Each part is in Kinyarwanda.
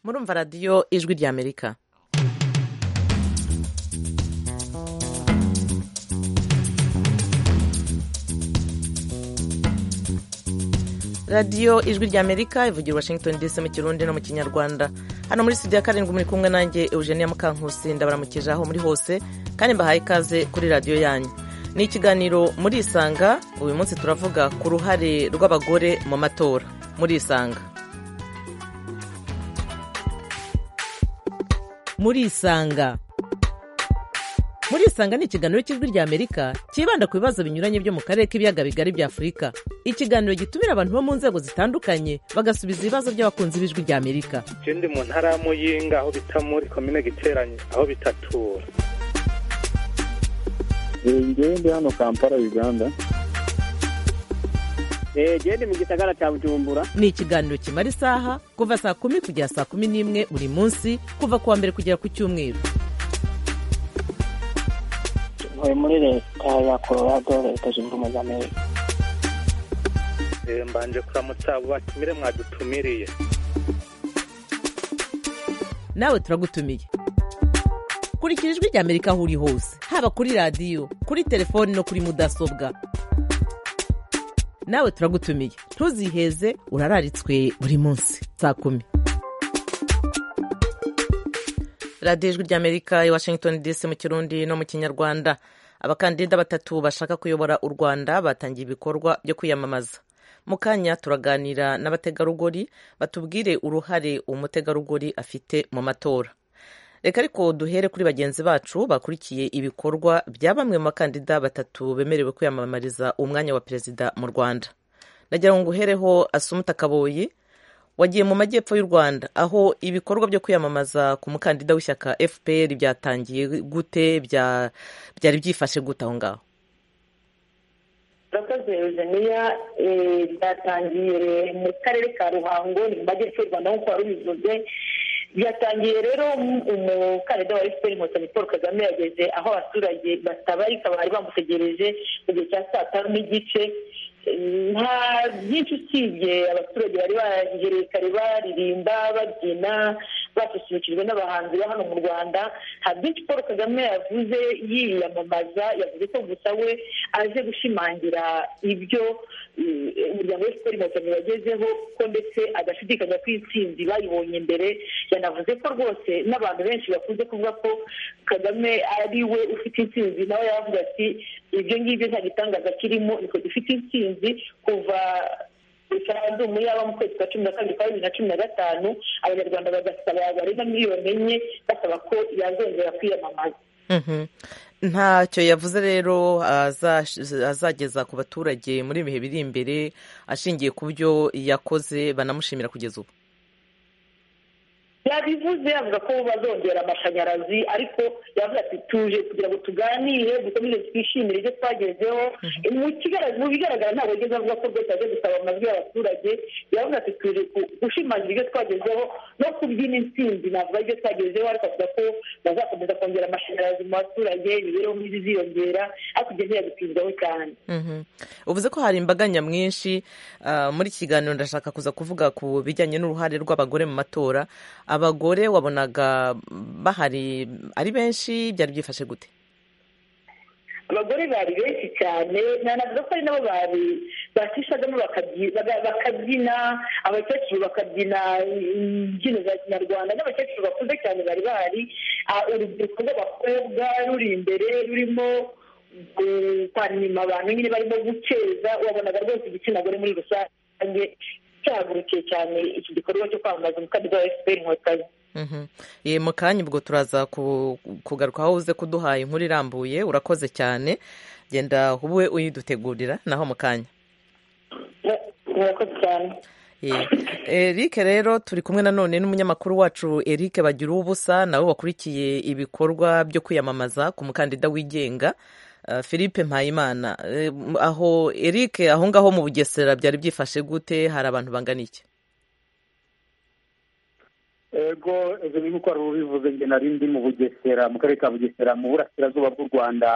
murumva radiyo ijwi ry'amerika radiyo ijwi ry'amerika ivugira washington dc mu kirundi no mu kinyarwanda hano muri studio ya karindwi muri kumwe nanjye eugenia mukankusi ndabaramukije aho muri hose kandi mbahaye ikaze kuri radiyo yanyu ni ikiganiro muri isanga uyu munsi turavuga ku ruhare rw'abagore mu matora muri isanga muri isanga muri isanga ni ikiganiro cy'ijwi ry'amerika cyibanda ku bibazo binyuranye byo mu karere k'ibiyaga bigari bya afurika ikiganiro gitumira abantu bo mu nzego zitandukanye bagasubiza ibibazo by'abakunzi b'ijwi ry'amerika ikindi mu ntara ya muyinga aho bita muri komine giteranye aho bitatura ngende hano kampala uganda gende mu gisagara cya bujumbura ni ikiganiro kimara isaha kuva saa kumi kugera saa kumi n'imwe buri munsi kuva ku wa mbere kugera ku cyumweru tuvuye muri leta ya colorado leta zunze ubumwe za amerika mbanje kuramutsa batumire mwadutumiriye nawe turagutumiye kurikira ijwi ry'amerika aho uri hose haba kuri radiyo kuri telefoni no kuri mudasobwa nawe turagutumiye ntuziheze urararitswe buri munsi saa kumi radiyo ijwi ry'amerika i washington dc mu kirundi no mu kinyarwanda abakandida batatu bashaka kuyobora u rwanda batangiye ibikorwa byo kwiyamamaza mu kanya turaganira n'abategarugori batubwire uruhare umutegarugori afite mu matora reka ariko duhere kuri bagenzi bacu bakurikiye ibikorwa bya bamwe mu bakandida batatu bemerewe kwiyamamariza umwanya wa perezida mu rwanda nagira ngo nguhereho asumuta kaboyi wagiye mu majyepfo y'u rwanda aho ibikorwa byo kwiyamamaza ku mukandida w'ishyaka fpr byatangiye gute bya- byari byifashe gute aho ngaho urakoze eugenia eh, byatangiye mu karere ka ruhango ni mu majyepfo y'u rwanda nk'uko wari ubivuze byatangiye rero mu- umukandida wa efuperi inkotanyi paul kagame yageze aho abaturage batabarika bari bamutegereje mu gihe cya saa tanu n'igice Eh, nta byinshi usibye abaturage bari bahegereye kare baririmba babyina basusurukijwe n'abahanzi ba hano mu rwanda nta byinshi paul kagame yavuze yiyamamaza yavuze ko gusa we aje gushimangira ibyo eh, umuryango wa efuperi inkotanyi wagezeho ko ndetse adashidikanya ko intsinzi bayibonye mbere yanavuze ko rwose n'abantu benshi bakunze kuvuga ko kagame ari we ufite intsinzi nawe yaravuze ati ibyo ngibyo nta gitangaza kirimo niko dufite intsinzi kuva referandumu yaba mu kwezi kwa cumi na kabiri kwa bibiri na cumi na gatanu abanyarwanda bagasaba barenga miliyoni enye basaba ko yazongera kwiyamamaza Mhm. ntacyo yavuze rero azash- azageza ku baturage muri ibihe biri imbere ashingiye ku byo yakoze banamushimira kugeza ubu yabivuze avuga ko bazongera amashanyarazi ariko yavuze ati tuje kugira ngo tuganire dukomeze twishimire ibyo twagezeho mu kigara- mu bigaragara ntabwo ageze avuga ko rwose aje gusaba amajwi y'abaturage yavuze ati tuje ku- gushimangira ibyo twagezeho no kubyina intsinzi navuga ibyo twagezeho ariko avuga ko bazakomeza kongera amashanyarazi mu baturage imibereho myiza iziyongera ariko ibyo ntiyabitinzaho cyane Mhm. uvuze ko hari imbaga nyamwinshi ah, muri iki kiganiro ndashaka kuza kuvuga ku bijyanye n'uruhare rw'abagore mu matora abagore wabonaga bahari ari benshi byari byifashe gute abagore bari benshi cyane nanavuga ko ari nabo bari batishagamo bakabyi- baga- bakabyina abakecuru bakabyina imbyino za kinyarwanda n'abakecuru bakuze cyane bari bahari Ah, urubyiruko rw'abakobwa ruri imbere rurimo eh, kwanima abantu nyine barimo gukeza wabonaga rwose igitsina gore muri rusange cyahagurukiye cyane iki gikorwa cyo kwamamaza umukandida wa fpr inkotanyi Mhm. Eh, mu kanya ubwo turaza ku- kugaruka aho uze kuduhaye inkuru irambuye urakoze cyane genda ube uyidutegurira naho mu kanya murakoze cyane Eh, Eric rero turi kumwe nanone n'umunyamakuru wacu Eric bagira ubusa nawe wakurikiye ibikorwa byo kwiyamamaza ku mukandida wigenga eh, Philippe Mpayimana Eh, m- aho Eric aho ngaho mu Bugesera byari byifashe gute hari abantu bangana iki ego ego ni nk'uko wari ubivuze njye nari ndi mu bugesera mu karere ka bugesera mu burasirazuba bw'u rwanda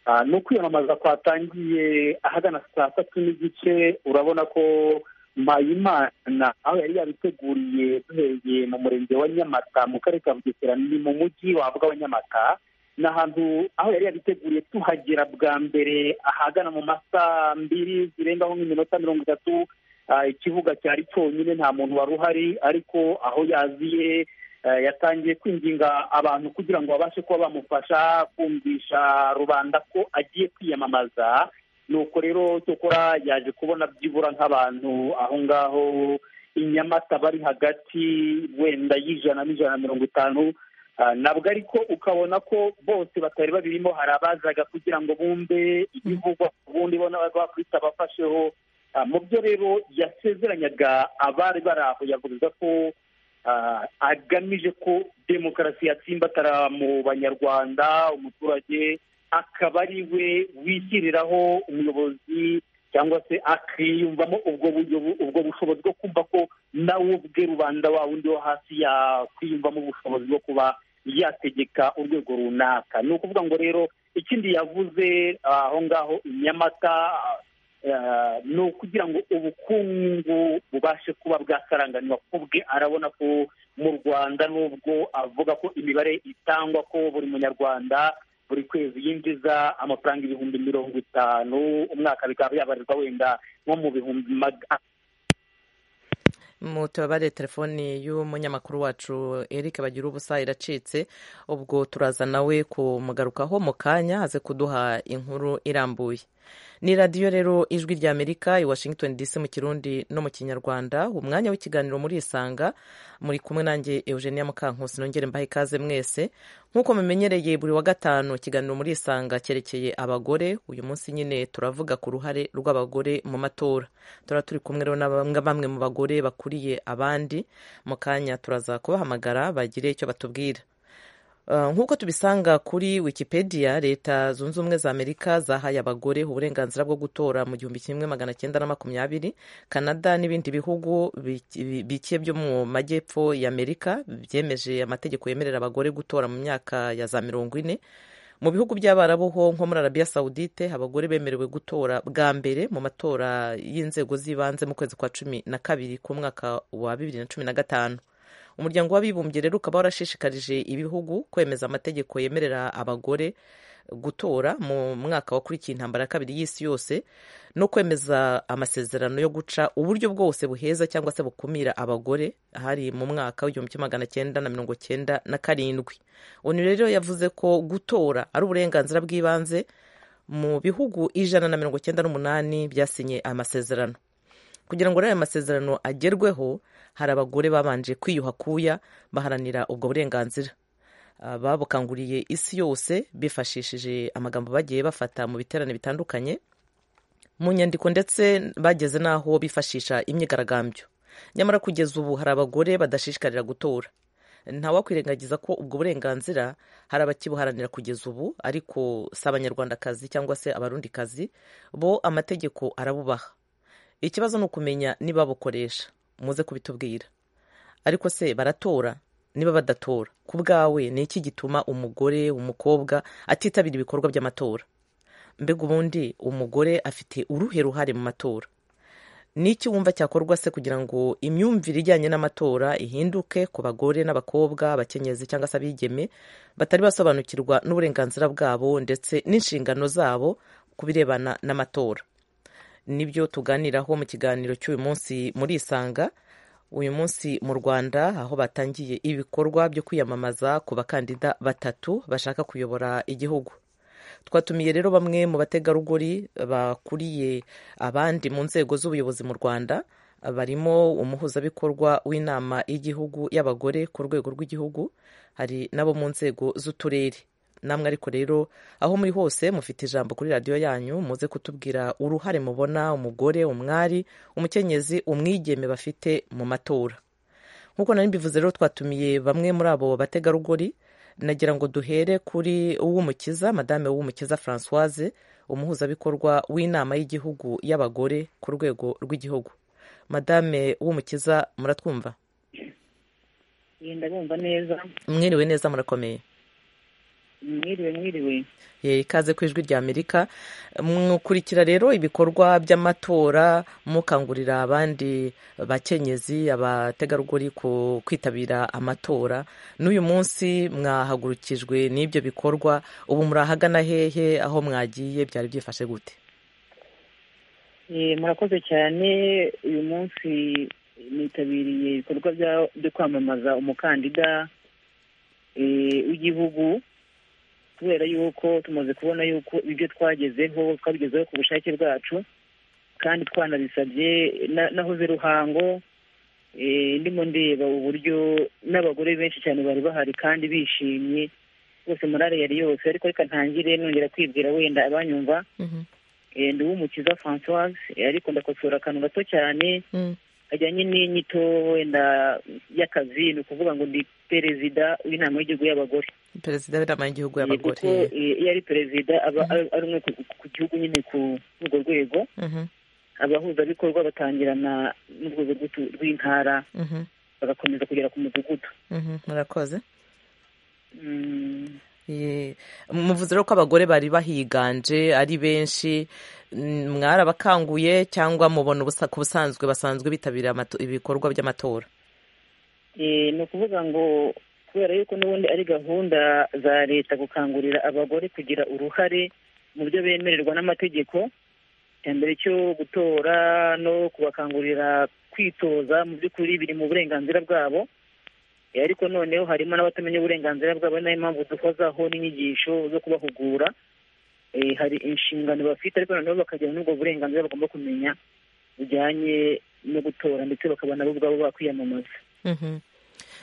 Ah, ni ukwiyamamaza kwatangiye ahagana saa tatu n'igice urabona ko mpayimana aho yari yabiteguriye duhereye mu murenge wa nyamata mu karere ka bugesera ni mu mujyi wavuga wa nyamata ni ahantu aho yari yabiteguriye tuhagera bwa mbere ahagana mu masaa mbiri zirengaho nk'iminota mirongo itatu ikibuga cyari cyonyine nta muntu wari uhari ariko aho yaziye yatangiye kwinginga abantu kugira ngo babashe kuba bamufasha kumvisha rubanda ko agiye kwiyamamaza nuko rero cyokora yaje kubona byibura nk'abantu aho ngaho inyamata bari hagati wenda y'ijana n'ijana na mirongo itanu nabwo ariko ukabona ko bose batari babirimo hari abazaga kugira ngo bumve ibivugwa ku bundi bo n'abakubita bafasheho mu byo rero yasezeranyaga abari bari aho yavuga ko agamije ko demokarasi yatsimba mu banyarwanda umuturage akaba ari we wishyiriraho umuyobozi cyangwa se akiyumvamo ubwo ubwo bushobozi bwo kumva ko nawe ubwe rubanda wa wundi wo hasi yakwiyumvamo ubushobozi bwo kuba yategeka urwego runaka ni ukuvuga ngo rero ikindi yavuze aho ngaho inyamata ni ukugira ngo ubukungu bubashe kuba bwakaranganirwa bwe arabona ko mu rwanda nubwo avuga ko imibare itangwa ko buri munyarwanda buri kwezi yinjiza amafaranga ibihumbi mirongo itanu umwaka bikaba byabarirwa wenda nko mu bihumbi magana tubabare telefoni y'umunyamakuru wacu Eric bagira ubusa iracitse ubwo turaza nawe kumugarukaho mu kanya aze kuduha inkuru irambuye ni radiyo rero ijwi rya amerika i washington dc mu kirundi no mu kinyarwanda umwanya w'ikiganiro muri isanga muri kumwe nanjye eugenia mukankusi nongere mbahe ikaze mwese nk'uko mumenyereye buri wa gatanu ikiganiro muri isanga cyerekeye abagore uyu munsi nyine turavuga ku ruhare rw'abagore mu matora tura turi kumwe rero na bamwe mu bagore bakuru abandi mu kanya turaza kubahamagara bagire icyo batubwira nk'uko tubisanga kuri wikipedia leta zunze ubumwe za amerika zahaye abagore uburenganzira bwo gutora mu gihumbi kimwe magana cyenda na makumyabiri canada n'ibindi bihugu bike byo mu majyepfo y'amerika byemeje amategeko yemerera abagore gutora mu myaka ya za mirongo ine mu bihugu by'abarabu ho nko muri arabiya sawudite abagore bemerewe gutora bwa mbere mu matora y'inzego z'ibanze mu kwezi kwa cumi na kabiri k'umwaka wa bibiri na cumi na gatanu umuryango w'abibumbye rero ukaba warashishikarije ibihugu kwemeza amategeko yemerera abagore gutora mu mwaka wakurikiye intambara ya kabiri y'isi yose no kwemeza amasezerano yo guca uburyo bwose buheza cyangwa se bukumira abagore hari mu mwaka w'igihumbi kimwe magana cyenda na mirongo cyenda na karindwi onu rero yavuze ko gutora ari uburenganzira bw'ibanze mu bihugu ijana na mirongo cyenda n'umunani byasinye amasezerano kugira ngo aya masezerano agerweho hari abagore babanje kwiyuha kuya baharanira ubwo burenganzira babukanguriye isi yose bifashishije amagambo bagiye bafata mu biterane bitandukanye mu nyandiko ndetse bageze n'aho bifashisha imyigaragambyo nyamara kugeza ubu hari abagore badashishikarira gutora ntawakwirengagiza ko ubwo burenganzira hari abakibuharanira kugeza ubu ariko si abanyarwandakazi cyangwa se abarundikazi bo amategeko arabubaha ikibazo ni ukumenya niba babukoresha muze kubitubwira ariko se baratora niba badatora ku bwawe ni iki gituma umugore umukobwa atitabira ibikorwa by'amatora mbega ubundi umugore afite uruhe ruhare mu matora n'iki wumva cyakorwa se kugira ngo imyumvire ijyanye n'amatora ihinduke ku bagore n'abakobwa abakenyezi cyangwa se abigeme batari basobanukirwa n'uburenganzira bwabo ndetse n'inshingano zabo ku birebana n'amatora nibyo tuganiraho mu kiganiro cy'uyu munsi muri isanga uyu munsi mu rwanda aho batangiye ibikorwa byo kwiyamamaza ku bakandida batatu bashaka kuyobora igihugu twatumiye rero bamwe mu bategarugori bakuriye abandi mu nzego z'ubuyobozi mu rwanda barimo umuhuzabikorwa w'inama y'igihugu y'abagore ku rwego rw'igihugu hari n'abo mu nzego z'uturere namwe ariko rero aho muri hose mufite ijambo kuri radiyo yanyu muze kutubwira uruhare mubona umugore umwari umukenyezi umwigeme bafite mu matora nk'uko nari mbivuze rero twatumiye bamwe muri abo bategarugori nagira ngo duhere kuri uw'umukiza madame w'umukiza francoise umuhuzabikorwa w'inama y'igihugu y'abagore ku rwego rw'igihugu madame w'umukiza muratwumva ndabumva neza mwiriwe neza murakomeye mwiriwe mwiriwe Eh, ikaze ku ijwi ry'amerika mukurikira rero ibikorwa by'amatora mukangurira abandi bakenyezi abategarugori ku kwitabira amatora n'uyu munsi mwahagurukijwe n'ibyo bikorwa ubu murahagana hehe aho mwagiye byari byifashe gute Eh, murakoze cyane uyu munsi nitabiriye ibikorwa bya- byo kwamamaza umukandida eh, w'igihugu kubera yuko tumaze kubona yuko ibyo twagezeho twabigezeho ku bushake bwacu kandi twanabisabye na- nahoze ruhango eh, ndimo ndeba uburyo n'abagore benshi cyane bari bahari kandi bishimye rwose morale yari yose ariko reka ntangire nongera kwibwira wenda abanyumva Eh, ndi uw'umukiza francoise eh, ariko ndakosora akantu gato cyane kajyanye n'inyito wenda y'akazi ni ukuvuga ngo ndi perezida w'inama y'igihugu y'abagore perezida w'inama y'igihugu Eh, kuko y'abagore eh, iyo ari perezida aba ari- ari umwe ku- ku gihugu nyine ku ku urwo rwego Mhm, abahuzabikorwa batangirana n'urwego rw'utu- rw'intara mhm, bagakomeza kugera ku mudugudu mhm, murakoze Mm, Eh, muvuze rero ko abagore bari bahiganje ari benshi mm, mwarabakanguye cyangwa mubona ubusa- ku busanzwe basanzwe bitabira amato- ibikorwa by'amatora eh, ni ukuvuga ngo kubera yuko n'ubundi ari gahunda za leta gukangurira abagore kugira uruhare mu byo bemererwa n'amategeko icya mbere cyo gutora no kubakangurira kwitoza mu by'ukuri biri mu burenganzira bwabo Eh, ariko noneho harimo n'abatamenya uburenganzira bwabo ari nayo mpamvu duhozaho n'inyigisho zo kubahugura Eh, hari inshingano bafite ariko noneho bakagira n'ubwo burenganzira bagomba kumenya bujyanye no gutora ndetse bakaba nabo ubwabo bakwiyamamaza Mhm.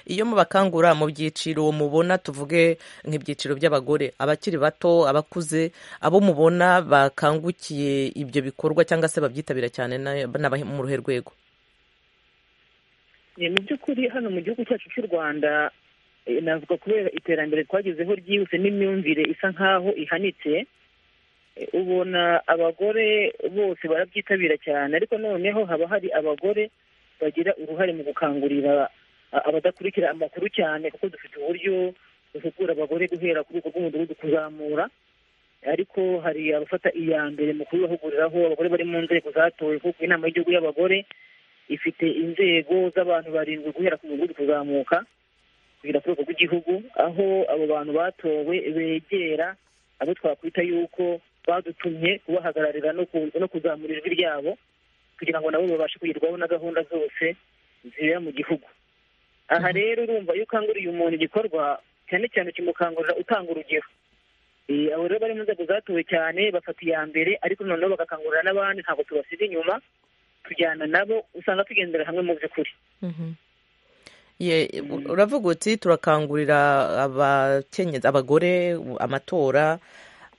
iyo mubakangura mu byiciro mubona tuvuge nk'ibyiciro by'abagore abakiri bato abakuze abo mubona bakangukiye ibyo bikorwa cyangwa se babyitabira cyane na- n'abari mu ruhe rwego Eh, mu by'ukuri hano mu gihugu cyacu cy'u rwanda eh, navuga kubera iterambere twagezeho ryihuse n'imyumvire isa nk'aho ihanitse eh, ubona abagore bose barabyitabira cyane ariko noneho haba hari abagore bagira uruhare mu gukangurira a- abadakurikira amakuru cyane kuko dufite uburyo duhugura abagore guhera ku rwego rw'umudugudu kuzamura ariko hari abafata iya mbere mu kubibahuguriraho abagore bari mu nzego zatowe kuko inama y'igihugu y'abagore ifite inzego z'abantu barindwi guhera ku muvuduko uzamuka kugera ku rwego rw'igihugu aho abo bantu batowe begera abo twakwita yuko badutumye kubahagararira no ku- no kuzamura ijwi ryabo kugira ngo nabo babashe kugerwaho na gahunda zose zibera mu gihugu aha rero urumva iyo ukanguriye umuntu igikorwa cyane cyane kimukangurira utanga urugero Eh, abo rero bari mu nzego zatowe cyane bafata iya mbere ariko noneho bagakangurira n'abandi ntabwo tubasiga inyuma tujyana nabo usanga tugendera hamwe mu by'ukuri Ye- uravuga uti turakangurira abakenyezi abagore amatora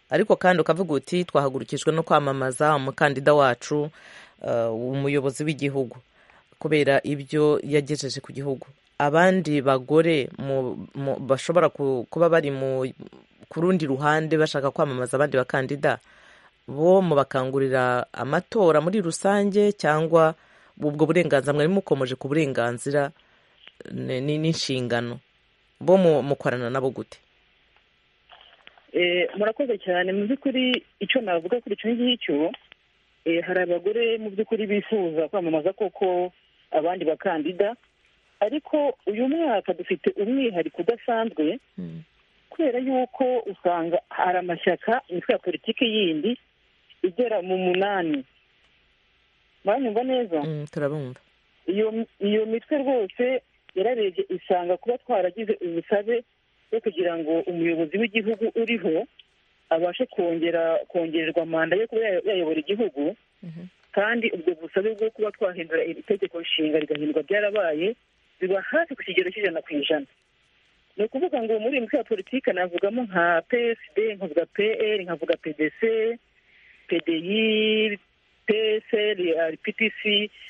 ariko kandi ukavuga uti twahagurukijwe no kwamamaza umukandida wacu eh, umuyobozi w'igihugu kubera ibyo yagejeje ku gihugu abandi bagore mu- mu- bashobora ku- kuba bari mu ku rundi ruhande bashaka kwamamaza abandi bakandida bo mubakangurira amatora muri rusange cyangwa ubwo burenganzira mwari mukomeje ku burenganzira ni- ni- n'inshingano bo mu- mukorana nabo gute Eh, murakoze cyane mu by'ukuri icyo navuga kuri icyo ngicyo eh, hari abagore mu by'ukuri bifuza kwamamaza koko abandi bakandida ariko uyu mwaka dufite umwihariko udasanzwe kubera yuko usanga hari amashyaka imitwe ya politiki yindi igera mu munani muranyumva neza Mm, turabumva iyo iyo mitwe rwose yararebye isanga kuba twaragize ubusabe bwo kugira ngo umuyobozi w'igihugu uriho abashe kongera kongererwa manda yo kuba ya- yayobora igihugu kandi ubwo busabe bwo kuba twahindura iri tegeko nshinga rigahindurwa byarabaye biba hafi ku kigero cy'ijana ku ijana ni ukuvuga ngo muri iyi mitwe ya politiki navugamo nka psd nkavuga pl nkavuga pdc pdi psl rptc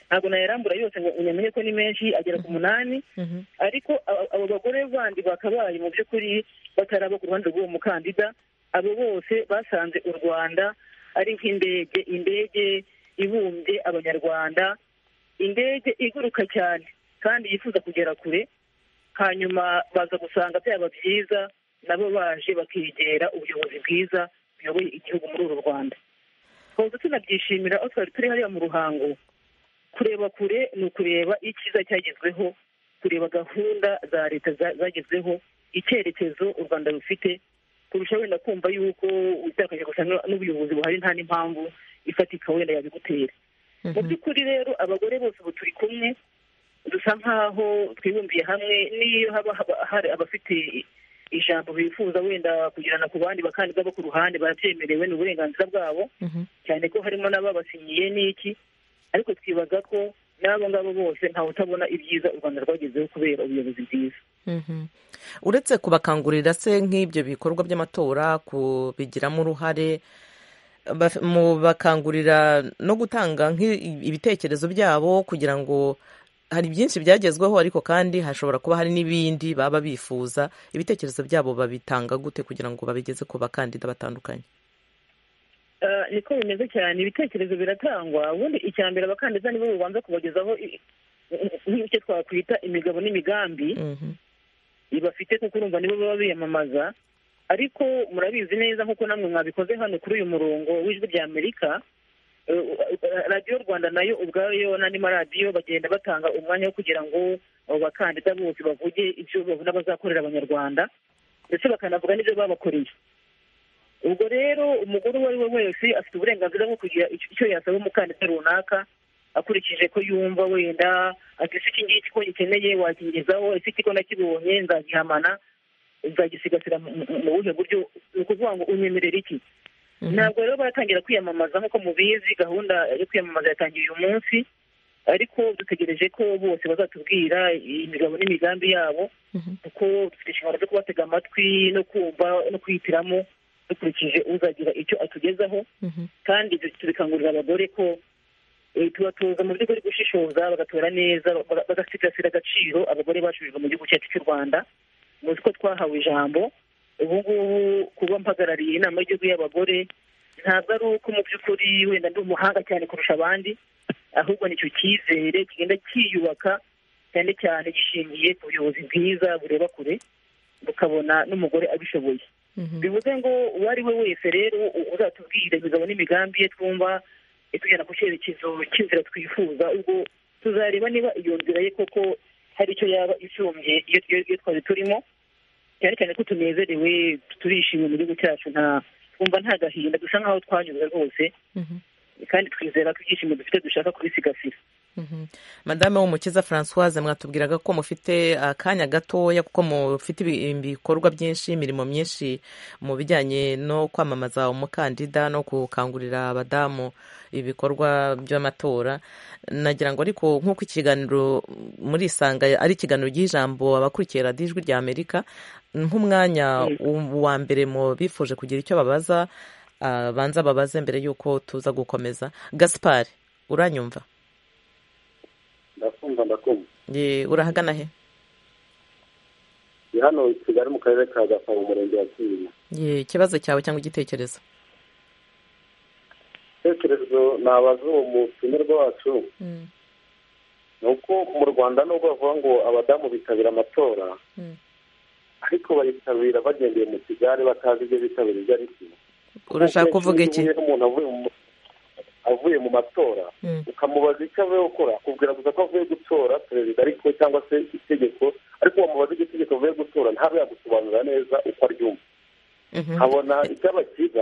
ntabwo nayarambura yose ngo unyamenye ko ni menshi agera ku munani Mhm. ariko aba- abo bagore bandi bakabaye mu by'ukuri bataraba ku ruhande rw'uwo mukandida abo bose basanze u rwanda ari nk'indege indege ibumbye abanyarwanda indege iguruka cyane kandi yifuza kugera kure hanyuma baza gusanga byaba byiza nabo baje bakegera ubuyobozi bwiza buyoboye igihugu muri uru rwanda twaba tunabyishimira aho twari turi hariya mu ruhango kureba kure ni ukureba icyiza cyagezweho kureba gahunda za leta zagezweho icyerekezo u rwanda rufite kurusha wenda kumva yuko utakaje gusa n'ubuyobozi buhari nta n'impamvu ifatika wenda yabigutera mu by'ukuri rero abagore bose ubu turi kumwe dusa nk'aho twibumbiye hamwe n'iyo haba hari abafite ijambo bifuza wenda kugirana ku bandi bakandida bo ku ruhande barabyemerewe ni uburenganzira bwabo cyane ko harimo n'ababasinyiye n'iki ariko twibaza ko n'abo ngabo bose ntawe utabona ibyiza u rwanda rwagezeho kubera ubuyobozi bwiza uretse kubakangurira se nk'ibyo bikorwa by'amatora kubigiramo uruhare bakangurira no gutanga ibitekerezo byabo kugira ngo hari byinshi byagezweho ariko kandi hashobora kuba hari n'ibindi baba bifuza ibitekerezo byabo babitanga gute kugira ngo babigeze ku bakandida batandukanye niko bimeze cyane ibitekerezo biratangwa ubundi icya mbere abakandida nibo bubanza kubagezaho nk'icyo twakwita imigabo n'imigambi bafite kuko urumva nibo baba biyamamaza ariko murabizi neza nk'uko namwe mwabikoze hano kuri uyu murongo w'ijwi ry'amerika radiyo rwanda nayo ubwayo n'andi maradiyo bagenda batanga umwanya wo kugira ngo bakandida bose bavuge ibyo babona bazakorera abanyarwanda ndetse bakanavuga n'ibyo babakoreye ubwo rero umugore uwo ari we wese afite uburenganzira bwo kugira icyo yasaba umukandida runaka akurikije ko yumva wenda ati ese iki ngiki ko gikeneye wakingezaho ese iki ko nakibonye nzagihamana nzagisigasira mu buhe buryo ni ukuvuga ngo unyemerere iki ntabwo rero baratangira kwiyamamaza nk'uko mubizi gahunda yo kwiyamamaza yatangiye uyu munsi ariko dutegereje ko bose bazatubwira imigabo n'imigambi yabo kuko dufite inshingano zo kubatega amatwi no kumva no kwihitiramo dukurikije uzagira icyo atugezaho kandi tubikangurira abagore ko tubatoza mu by'ukuri gushishoza bagatora neza bagasigasira agaciro abagore bacurujwe mu gihugu cyacu cy'u rwanda muzi ko twahawe ijambo ubu ngubu kuba mpagarariye inama y'igihugu y'abagore ntabwo ari uko mu by'ukuri wenda ndi umuhanga cyane kurusha abandi ahubwo ni icyo cyizere kigenda cyiyubaka cyane cyane gishingiye ku buyobozi bwiza bureba kure bukabona n'umugore abishoboye bivuze ngo uwo ari we wese rero uzatubwira imigabo n'imigambi ye twumva itugenda ku cyerekezo cy'inzira twifuza ubwo tuzareba niba iyo nzira ye koko hari icyo yaba isumbye iyo twari turimo cyane cyane ko tunezerewe turishimye mu gihugu cyacu nta twumva nta gahinda dusa nkaho twanyuze rwose kandi twizera ko ibyishimo dufite dushaka kubisigasira madame w'umukiza francoise mwatubwiraga ko mufite akanya gatoya kuko mufite ibikorwa byinshi imirimo myinshi mu bijyanye no kwamamaza umukandida no gukangurira abadamu ibikorwa by'amatora nagira ngo ariko nk'uko ikiganiro muri isanga ari ikiganiro ry'ijambo abakurikiye radiyo ijwi rya amerika nk'umwanya wa mbere mu bifuje kugira icyo babaza banza babaze mbere y'uko tuza gukomeza gaspari uranyumva ndakumva ndakumva urahagana he ni hano kigali mu karere ka gasabo umurenge wa kinyinya ikibazo cyawe cyangwa igitekerezo igitekerezo nabaza uwo mutumirwa wacu ni uko mu rwanda nubwo bavuga ngo abadamu bitabira amatora ariko bayitabira bagendeye mu kigali batazi ibyo bitabira ibyo ari byo urashaka kuvuga iki umuntu avuye mu avuye mu matora ukamubaza icyo avuye gukora akubwira gusa ko avuye gutora perezida ariko cyangwa se itegeko ariko wamubaza iryo tegeko avuye gutora ntabe yagusobanurira neza uko aryumva nkabona icyaba cyiza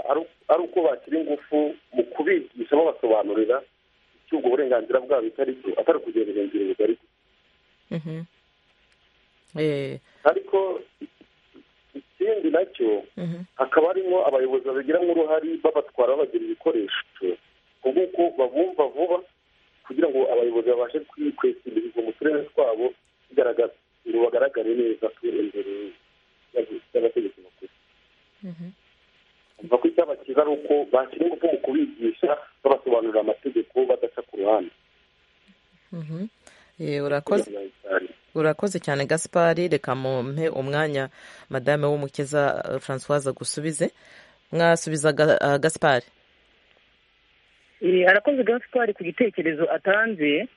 ari uko bashyira ingufu mu kubigisha babasobanurira icyubwo uburenganzira bwabo itari cyo atari kugenda irengera ubugari ariko ikindi nacyo hakaba harimo abayobozi babigiramo uruhare babatwara babagira ibikoresho nguko babumva vuba kugira ngo abayobozi babashe kwikwesimiriza mu turere twabo bigaragaza ngo bagaragare neza imbere y'abategetsi bakuru ko icyaba cyiza ari uko bashyira ingufu mu kubigisha babasobanurira amategeko badaca ku ruhande urakoze urakoze cyane gaspari reka mumpe umwanya madame w'umukiza francoise gusubize mwasubiza gaspari arakoze gaspari ku gitekerezo atanze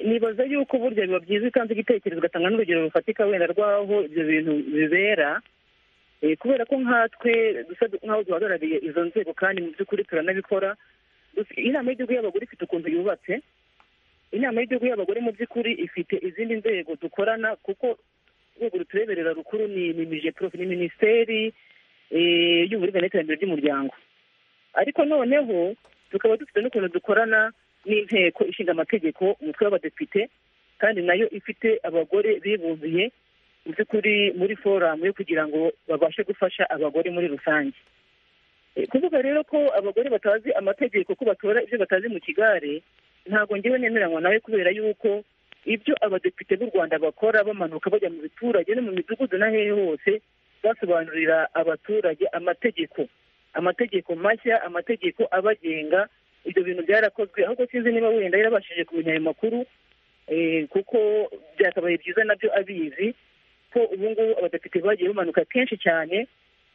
nibaza yuko burya biba byiza utanze igitekerezo ugatanga n'urugero rufatika wenda rw'aho ibyo bintu bibera kubera ko nkatwe dusa nk'aho duhagarariye izo nzego kandi mu by'ukuri turanabikora inama y'igihugu y'abagore ifite ukuntu yubatse inama y'igihugu y'abagore mu by'ukuri ifite izindi nzego dukorana kuko urwego rutureberera rukuru ni mijeprofe ni minisiteri y'uburere n'iterambere ry'umuryango ariko noneho tukaba dufite n'ukuntu dukorana n'inteko ishinga amategeko umutwe w'abadepite kandi nayo ifite abagore bibumbiye mu by'ukuri muri foramu yo kugira ngo babashe gufasha abagore muri rusange kuvuga rero ko abagore batazi amategeko ko batora ibyo batazi mu kigare ntabwo ngewe nemeranywa nawe kubera yuko ibyo abadepite b'u rwanda bakora bamanuka bajya mu biturage no mu midugudu n'ahehe hose basobanurira abaturage amategeko amategeko mashya amategeko abagenga ibyo bintu byarakozwe ahubwo sinzi niba wenda yarabashije kumenya ayo makuru kuko byakabaye byiza nabyo abizi ko ubu ngubu abadepite bagiye bamanuka kenshi cyane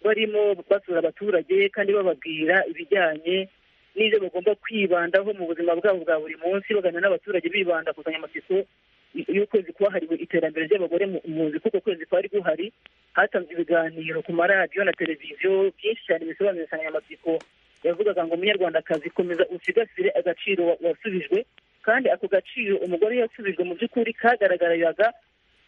barimo basura abaturage kandi bababwira ibijyanye n'ibyo bagomba kwibandaho mu buzima bwabo bwa buri munsi baganira n'abaturage bibanda ku nsanganyamatsiko y'ukwezi kwahariwe iterambere ry'abagore muzi kuko ukwezi kwari guhari hatanzwe ibiganiro ku maradiyo na televiziyo byinshi cyane bisobanura insanganyamatsiko yavugaga ngo umunyarwandakazi komeza usigasire agaciro wasubijwe kandi ako gaciro umugore yasubijwe mu by'ukuri kagaragaraga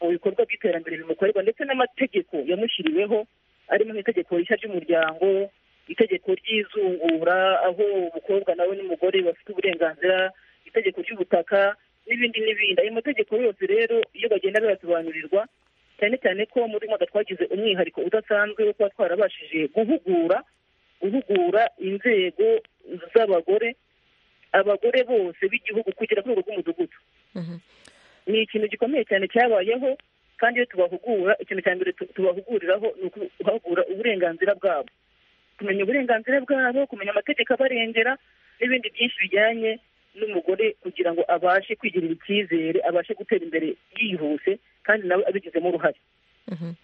mu bikorwa by'iterambere bimukorerwa ndetse n'amategeko yamushyiriweho arimo nk'itegeko rishya ry'umuryango itegeko ry'izungura aho umukobwa nawe n'umugore bafite uburenganzira itegeko ry'ubutaka n'ibindi n'ibindi ayo mategeko yose rero iyo bagenda bayasobanurirwa cyane cyane ko muri mwaka twagize umwihariko udasanzwe wo kuba twarabashije guhugura guhugura inzego z'abagore abagore bose b'igihugu kugera ku rwego rw'umudugudu ni ikintu gikomeye cyane cyabayeho kandi iyo tubahugura ikintu cya mbere tubahuguriraho ni ukuhagura uburenganzira bwabo kumenya uburenganzira bwabo kumenya amategeko abarengera n'ibindi byinshi bijyanye n'umugore kugira ngo abashe kwigirira icyizere abashe gutera imbere yihuse kandi nawe abigizemo uruhare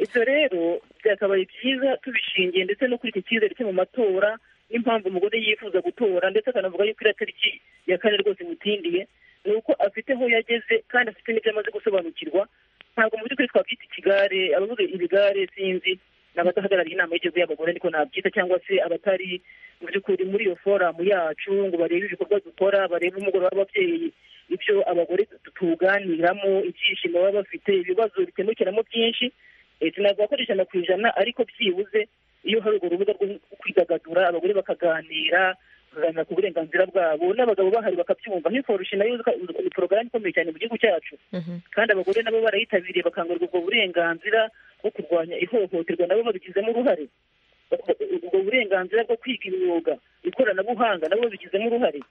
ibyo rero byakabaye byiza tubishingiye ndetse no kuri iki cyizere cyo mu matora n'impamvu umugore yifuza gutora ndetse akanavuga yuko iriya tariki ya kane rwose imutindiye ni uko afite aho yageze kandi afite n'ibyo amaze gusobanukirwa ntabwo mu by'ukuri twakwita ikigare abavuga ibigare sinzi ni abadahagarariye inama y'igihugu y'abagore ariko nabyita cyangwa se abatari mu by'ukuri muri iyo foramu yacu ngo barebe ibikorwa dukora barebe umugoroba w'ababyeyi ibyo abagore tuganiramo ibyishimo baba bafite ibibazo bikemukiramo byinshi sinavuga ko ari ijana ku ijana ariko byibuze iyo hari urwo rubuga rwo kwidagadura abagore bakaganira bakaganira ku burenganzira bwabo n'abagabo bahari bakabyumva nk'iforushi nayo ni porogaramu ikomeye cyane mu gihugu cyacu kandi abagore nabo barayitabiriye bakangurirwa ubwo burenganzira bwo kurwanya ihohoterwa nabo babigizemo uruhare ubwo burenganzira bwo kwiga imyuga ikoranabuhanga nabo babigizemo uruhare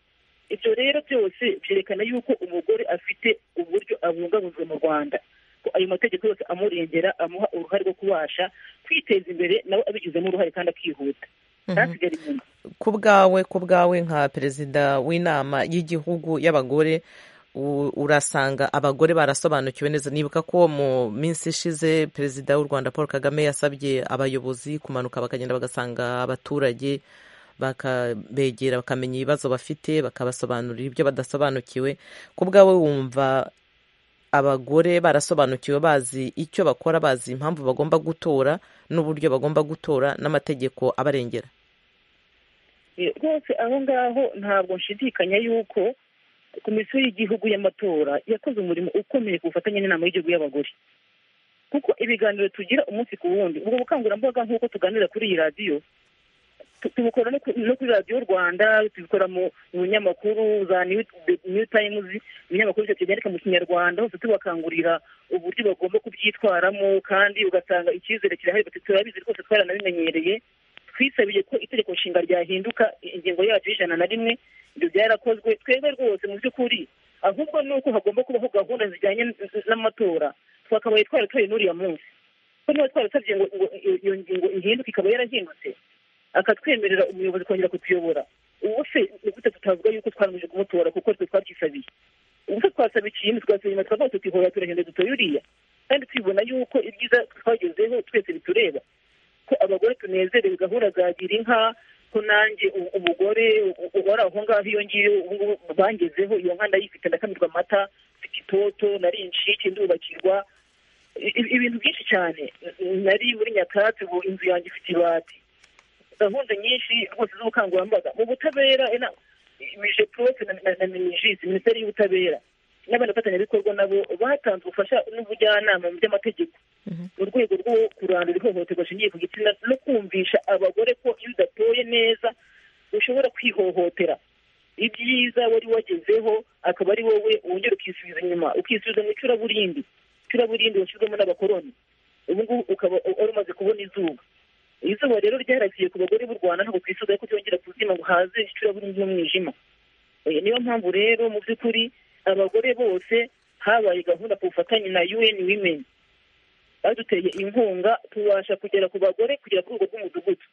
ibyo rero byose byerekana yuko umugore afite uburyo abungabunzwe mu rwanda ko ayo mategeko yose amurengera amuha uruhare rwo kubasha kwiteza imbere nawe abigizemo uruhare kandi akihuta ntasigare inyuma ku bwawe ku bwawe nka perezida w'inama y'igihugu y'abagore urasanga abagore barasobanukiwe neza nibuka ko mu minsi ishize perezida w'u rwanda paul kagame yasabye abayobozi kumanuka bakagenda bagasanga abaturage bakabegera bakamenya ibibazo bafite bakabasobanurira ibyo badasobanukiwe ku bwawe wumva abagore barasobanukiwe bazi icyo bakora bazi impamvu bagomba gutora n'uburyo bagomba gutora n'amategeko abarengera rwose aho ngaho ntabwo nshidikanya yuko komisiyo y'igihugu y'amatora yakoze umurimo ukomeye ku bufatanye n'inama y'igihugu y'abagore kuko ibiganiro tugira umunsi ku wundi ubwo bukangurambaga nk'uko tuganira kuri iyi radiyo tubukora no kuri radiyo rwanda tubikora mu binyamakuru za new times ibinyamakuru byose byandika mu kinyarwanda hose tubakangurira uburyo bagomba kubyitwaramo kandi ugasanga icyizere kirahari turabizi rwose twaranabimenyereye twisabiye ko itegeko nshinga ryahinduka ingingo yacu y'ijana na rimwe ibyo byarakozwe twebwe rwose mu by'ukuri ahubwo ni uko hagomba kubaho gahunda zijyanye n'amatora twakabaye twaratora n'uriya munsi ko niba twarasabye ngo iyo ngingo ihinduke ikaba yarahindutse akatwemerera umuyobozi kongera kutuyobora ubu se ni gute tutavuga yuko twarangije kumutora kuko twe twabyisabiye ubu se twasaba ikintu twasaba inyuma tukavuga tutihora turagenda dutoye uriya kandi twibona yuko ibyiza twagezeho twese bitureba ko abagore tunezerewe gahunda za gira inka ko nanjye umugore wari aho ngaho iyo ngiyo ubungubu bangezeho iyo nka ndayifite ndakamirwa amata mfite itoto nari incike ndubakirwa ibintu byinshi cyane nari muri nyakatsi ubu inzu yanjye ifite ibati gahunda nyinshi rwose z'ubukangurambaga mu butabera mije porofe na minijisi minisiteri y'ubutabera n'abafatanyabikorwa nabo batanze ubufasha n'ubujyanama mu by'amategeko mu rwego rwo kurandura ihohoterwa rishingiye ku gitsina no kumvisha abagore ko iyo udatoye neza ushobora kwihohotera ibyiza wari wagezeho akaba ari wowe wongera ukisubiza inyuma ukisubiza mu icuraburindi icuraburindi washyizwemo n'abakoroni ubu ngubu ukaba wari umaze kubona izuba izuba rero ryaragiye ku bagore b'u rwanda ntabwo twisoza ko ryongera kuzima ngo haze icuraburindi n'umwijima niyo mpamvu rero mu by'ukuri abagore bose habaye gahunda ku bufatanye na UN Women baduteye inkunga tubasha kugera ku bagore kugera ku rwego rw'umudugudu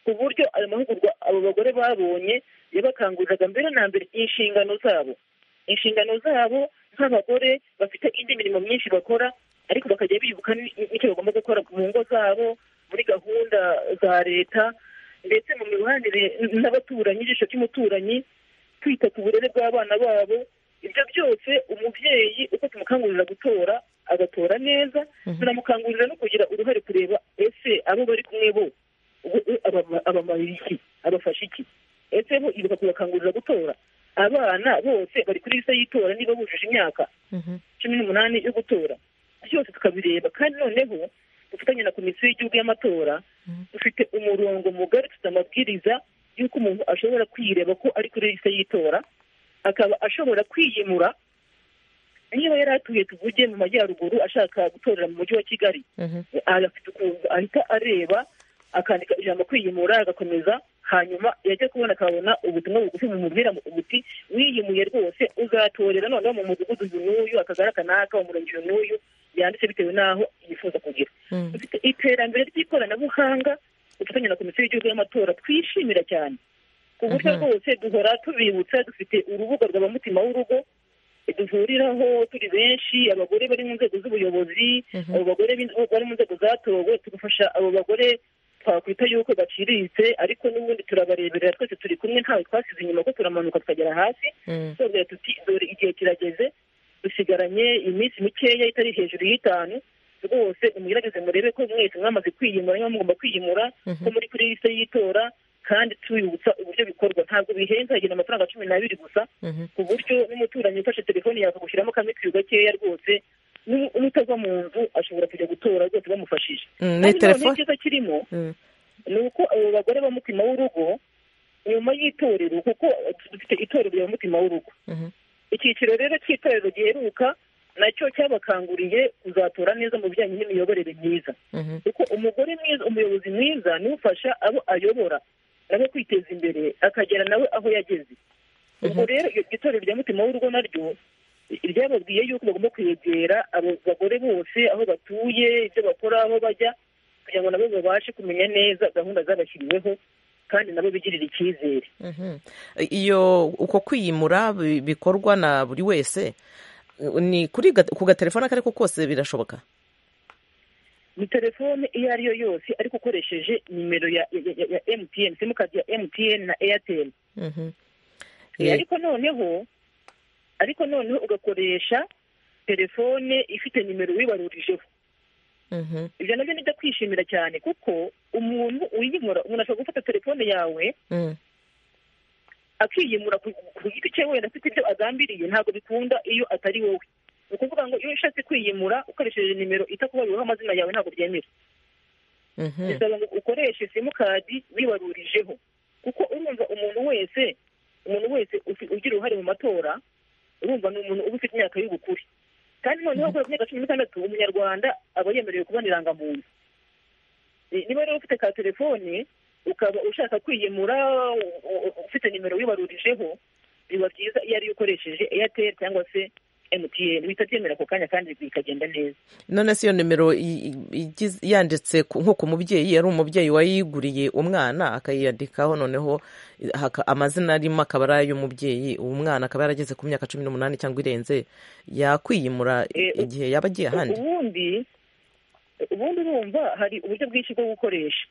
ku buryo ayo mahugurwa abo bagore babonye yabakanguriraga mbere na mbere inshingano zabo inshingano zabo nk'abagore bafite indi mirimo myinshi bakora ariko bakajya bibuka n'icyo bagomba gukora mu ngo zabo muri gahunda za leta ndetse mu mibanire n'abaturanyi ijisho ry'umuturanyi kwita ku burere bw'abana babo ibyo byose umubyeyi uko tumukangurira gutora agatora neza tunamukangurira no kugira uruhare kureba ese abo bari kumwe bo abamara iki abafasha iki ese bo ibuka kubakangurira gutora abana bose bari kuri lisa y'itora niba bujuje imyaka cumi n'umunani yo gutora byose tukabireba kandi noneho dufatanye na komisiyo y'igihugu y'amatora dufite umurongo mugari dufite amabwiriza y'uko umuntu ashobora kwireba ko ari kuri lisa y'itora akaba ashobora kwiyimura niba yari atuye tuvuge mu majyaruguru ashaka gutorera mu mujyi wa kigali agafite ukuntu ahita areba akandika ijambo kwiyimura agakomeza hanyuma yajya kubona akabona ubutumwa bugufi bumubwira buti wiyimuye rwose uzatorera noneho mu mudugudu uyu n'uyu akagari aka n'aka umurenge uyu n'uyu yanditse bitewe n'aho yifuza kugira iterambere ry'ikoranabuhanga ubufatanye na komisiyo y'igihugu y'amatora twishimira cyane ku buryo rwose duhora tubibutsa dufite urubuga rwa mutima w'urugo duhuriraho turi benshi abagore bari mu nzego z'ubuyobozi abo bagore bari mu nzego zatowe tugafasha abo bagore twakwita yuko baciriritse ariko n'ubundi turabareberera twese turi kumwe ntawe twasize inyuma ko turamanuka tukagera hasi twabwira tuti dore igihe kirageze dusigaranye iminsi mikeya itari hejuru y'itanu rwose umugerageze murebe ko mwese mwamaze kwiyimura niba mugomba kwiyimura ko muri kuri liste y'itora kandi tubibutsa uburyo bikorwa ntabwo bihenze hagenda amafaranga cumi n'abiri gusa ku buryo n'umuturanyi ufashe telefone yawe akagushyiramo kamikiro gakeya rwose n'utava mu nzu ashobora kujya gutora rwose bamufashije kandi noneho icyiza kirimo ni uko abo bagore ba mutima w'urugo nyuma y'itorero kuko dufite itorero rya mutima w'urugo icyiciro rero cy'itorero giheruka nacyo cyabakanguriye kuzatora neza mu bijyanye n'imiyoborere myiza kuko umugore mwiza umuyobozi mwiza niwe ufasha abo ayobora nawe kwiteza imbere akagera nawe aho yageze ubwo rero itorero rya mutima w'urugo naryo ryababwiye yuko bagomba kwegera abo bagore bose aho batuye ibyo bakora aho bajya kugira ngo nabo babashe kumenya neza gahunda zabashyiriweho kandi nabo bigirira icyizere iyo uko kwiyimura bikorwa na buri wese ni ku gatelefone ako ariko kose birashoboka ni telefone iyo ari yo yose ariko ukoresheje nimero ya emutiyeni simukadi ya emutiyeni na eyateri ariko noneho ariko noneho ugakoresha telefone ifite nimero wibarurijeho ibyo nabyo nibyo kwishimira cyane kuko umuntu uyimura umuntu ashobora gufata telefone yawe akiyimura ku giti cye wenda afite ibyo agambiriye ntabwo bikunda iyo atari wowe ni ukuvuga ngo iyo ushatse kwiyimura ukoresheje nimero itakubaruriyeho amazina yawe ntabwo byemera bisaba ngo ukoreshe simukadi wibarurijeho kuko urumva umuntu wese umuntu wese ugira uruhare mu matora urumva ni umuntu uba ufite imyaka y'ubukure kandi noneho kubera imyaka cumi n'itandatu umunyarwanda aba yemerewe kubona irangamuntu niba rero ufite ka telefone ukaba ushaka kwiyemura ufite nimero wibarurijeho biba byiza iyo ariyo ukoresheje eyateri cyangwa se emutiyeni bihita byemera ako kanya kandi bikagenda neza none se iyo nimero yanditse nko ku mubyeyi yari umubyeyi wayiguriye umwana akayiyandikaho noneho amazina arimo akaba ari ay'umubyeyi uwo mwana akaba yarageze ku myaka cumi n'umunani cyangwa irenze yakwiyimura igihe yaba agiye ahandi ubundi ubundi urumva hari uburyo bwinshi bwo gukoresha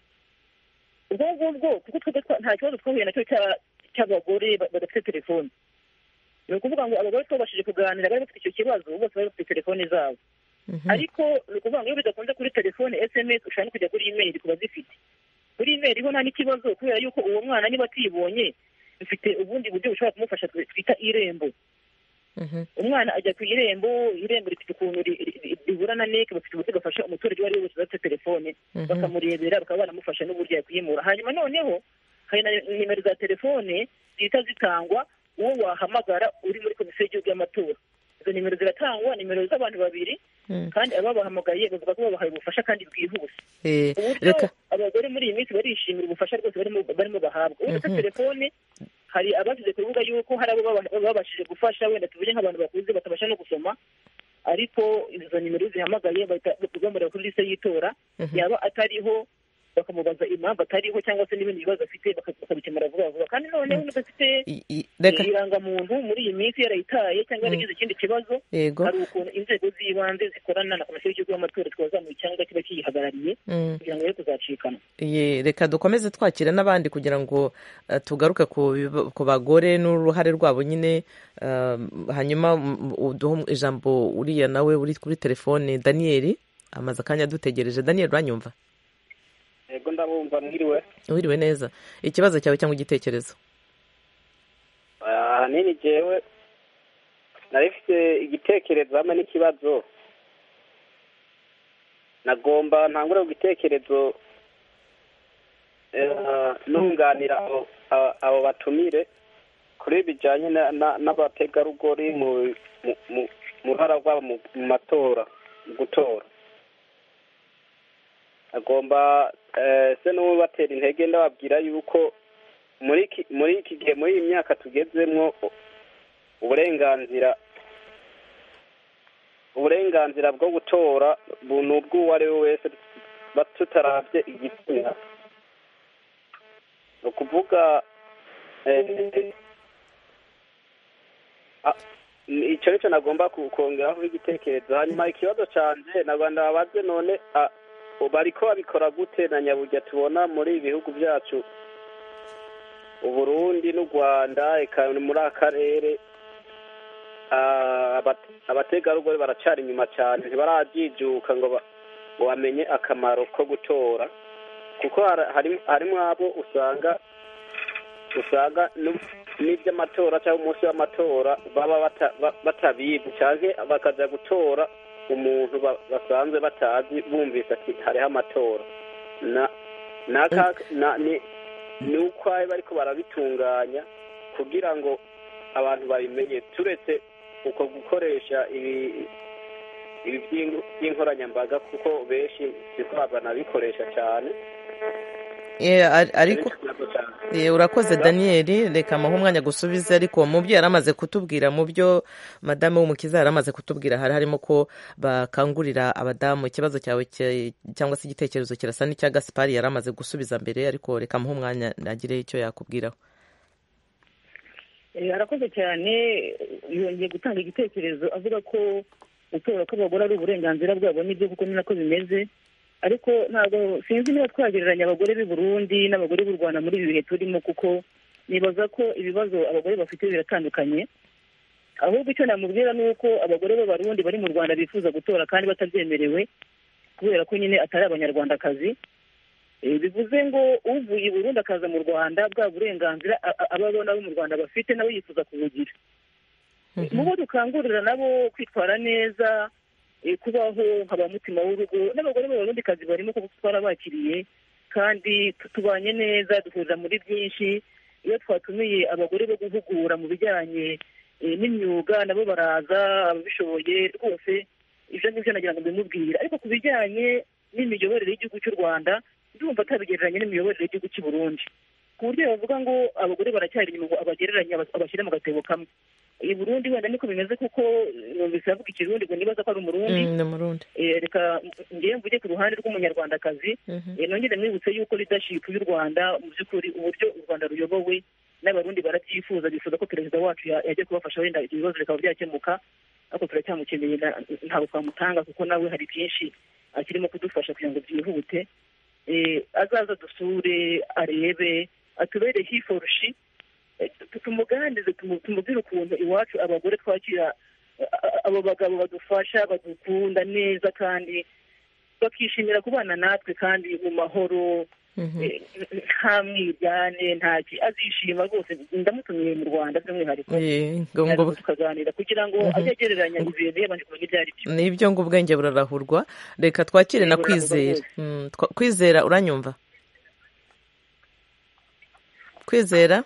ubwo ngubwo kuko twebwe nta kibazo twahuye nacyo cy'abagore badafite telefoni ni ukuvuga ngo abagore twabashije kuganira bari bafite icyo kibazo bose bari bafite telefone zabo ariko ni ukuvuga ngo iyo bidakunze kuri telefone esemesi ushobora no kujya kuri imeri ku bazifite kuri imeri ho nta n'ikibazo kubera yuko uwo mwana niba atibonye dufite ubundi buryo bushobora kumufasha twita irembo umwana ajya ku irembo irembo rifite ukuntu rihura na neke bafite uburyo bafasha umuturage uwo ari we wese udafite telefone bakamurebera bakaba banamufasha n'uburyo yakwimura hanyuma noneho hari na nimero za telefone zihita zitangwa uwo wahamagara uri muri komisiyo y'igihugu y'amatora izo nimero ziratangwa nimero z'abantu babiri kandi ababahamagaye bavuga ko babahaye ubufasha kandi bwihuse Eh, uburyo reka abagore muri iyi minsi barishimira ubufasha rwose barimo barimo bahabwa ubu dufite telefone hari abashyize ku rubuga yuko hari abo baba- babashije gufasha wenda tuvuge nk'abantu bakuze batabasha no gusoma ariko izo nimero zihamagaye bahita bamureba kuri lisite y'itora yaba atariho bakamubaza impamvu atariho cyangwa se n'ibindi bibazo afite baka- bakabikemura vuba vuba kandi noneho n'udafite i- i- reka irangamuntu muri iyi minsi yarayitaye cyangwa yaragize ikindi kibazo yego hari ukuntu inzego z'ibanze zikorana na komisiyo y'igihugu y'amatora twazamuye icyanga kiba kiyihagarariye Mm. kugira ngo ye kuzacikana Ye, reka dukomeze twakira n'abandi kugira ngo eh, tugaruke ku biba- ku bagore n'uruhare rwabo nyine eh, hanyuma mm, uduhe ijambo uriya nawe uri kuri telefone daniyeli amaze akanya adutegereje daniyeli uranyumva yego ndabumva mwiriwe wiriwe neza ikibazo cyawe cyangwa igitekerezo ahanini jewe nari mfite igitekerezo hamwe n'ikibazo nagomba ntangure ku gitekerezo eh, nunganira abo- abo- abo batumire kuri bijyanye na- na- n'abategarugori mu mu- mu- mu ruhara rwabo mu mu matora mu gutora agomba eh, se n'ubatera intege ndababwira yuko muri iki muri iki gihe muri iyi myaka tugezemwo uburenganzira uburenganzira bwo gutora bu- ni ubw'uwo ari we wese ba- tutarabye igitsina ni ukuvuga eh, ah, icyo nicyo nagomba ku- kongeraho igitekerezo hanyuma ikibazo canje naganda babaze none ah, bariko babikora gute na nyaburya tubona muri ibi bihugu byacu uburundi n'u rwanda eka ni muri akarere Ah, abate- abategarugori baracyari inyuma cyane ntibarabyijuka ngo ba- ngo bamenye akamaro ko gutora kuko hara- hari- harimo abo usanga usanga nu- n'iby'amatora cyangwa umunsi w'amatora baba bata- ba- batabizi cyangwa bakajya gutora umuntu ba- basanzwe batazi bumvise ati hariho amatora na n'aka na- ni- ni uko bari bariko barabitunganya kugira ngo abantu babimenye turetse uko gukoresha ibi ibi by'inko- by'inkoranyambaga kuko benshi siko banabikoresha cyane Eh, ar- ariko Ikibazo cyane. Eh, urakoze daniyeli reka muhe umwanya gusubize ariko mu byo yari amaze kutubwira mu byo madamu w'umukiza yari amaze kutubwira hari harimo ko bakangurira abadamu ikibazo cyawe cye- cyangwa se igitekerezo kirasa n'icya gasipari yari amaze gusubiza mbere ariko reka muhe umwanya agire icyo yakubwiraho Eh, arakoze cyane yongeye gutanga igitekerezo avuga ko gutora kw'abagore ari uburenganzira bwabo nibyo kuko ni nako bimeze ariko ntabwo sinzi niba twagereranya abagore b'i Burundi n'abagore b'u Rwanda muri ibi bihe turimo kuko nibaza ko ibibazo abagore bafite biratandukanye ahubwo icyo namubwira ni uko abagore b'abarundi bari mu Rwanda bifuza gutora kandi batabyemerewe kubera ko nyine atari abanyarwandakazi Eh, bivuze ngo uvuye i burundi akaza mu rwanda bwa burenganzira a- a- abo abona abo mu rwanda bafite nawe yifuza kubugira mu bo dukangurira nabo kwitwara neza eh, kubaho nka ba mutima w'urugo n'abagore b'abarundikazi barimo kuko twarabakiriye kandi tu- tubanye neza duhurira muri byinshi iyo twatumiye abagore bo guhugura mu bijyanye eh, n'imyuga nabo baraza ababishoboye rwose ibyo ngibyo nagira ngo mbimubwire ariko ku bijyanye n'imiyoborere y'igihugu cy'u rwanda ndumva atabigereranya n'imiyoborere y'igihugu cy'i burundi ku buryo bavuga ngo abagore baracyari inyuma ngo abagereranya abas- abashyire mu gatebo kamwe i burundi wenda niko bimeze kuko numvise avuga ikirundi ngo nibaza ko ari umurundi Mm, ni mu rundi Eh, reka ngewe mvuge ku ruhande rw'umunyarwandakazi Mhm. Eh, nongere mwibutse yuko leadership y'u rwanda mu by'ukuri uburyo u rwanda ruyobowe n'abarundi barabyifuza bifuza ko perezida wacu ya- yajya kubafasha wenda ibyo bibazo bikaba byakemuka ariko turacyamukeneye na- ntabwo twamutanga kuko nawe hari byinshi akirimo kudufasha kugira ngo byihute Eh, azaza dusure arebe atubere hiforushi tumuganirize tumu- tumubwire ukuntu iwacu abagore twakira abo bagabo badufasha badukunda neza kandi bakishimira kubana natwe kandi mu mahoro eh, nta mwiryane nta ki azishima rwose ndamutumiye mu rwanda by'umwihariko Eh, ngo- ngo- tukaganira kugira ngo ajye agereranya ibintu yabanje kumenya ibyo ari byo nibyo ngo ubwenge burarahurwa reka twakire na Ubwenge kwizera burarahurwa. Mm, twa- kwizera uranyumva kwizera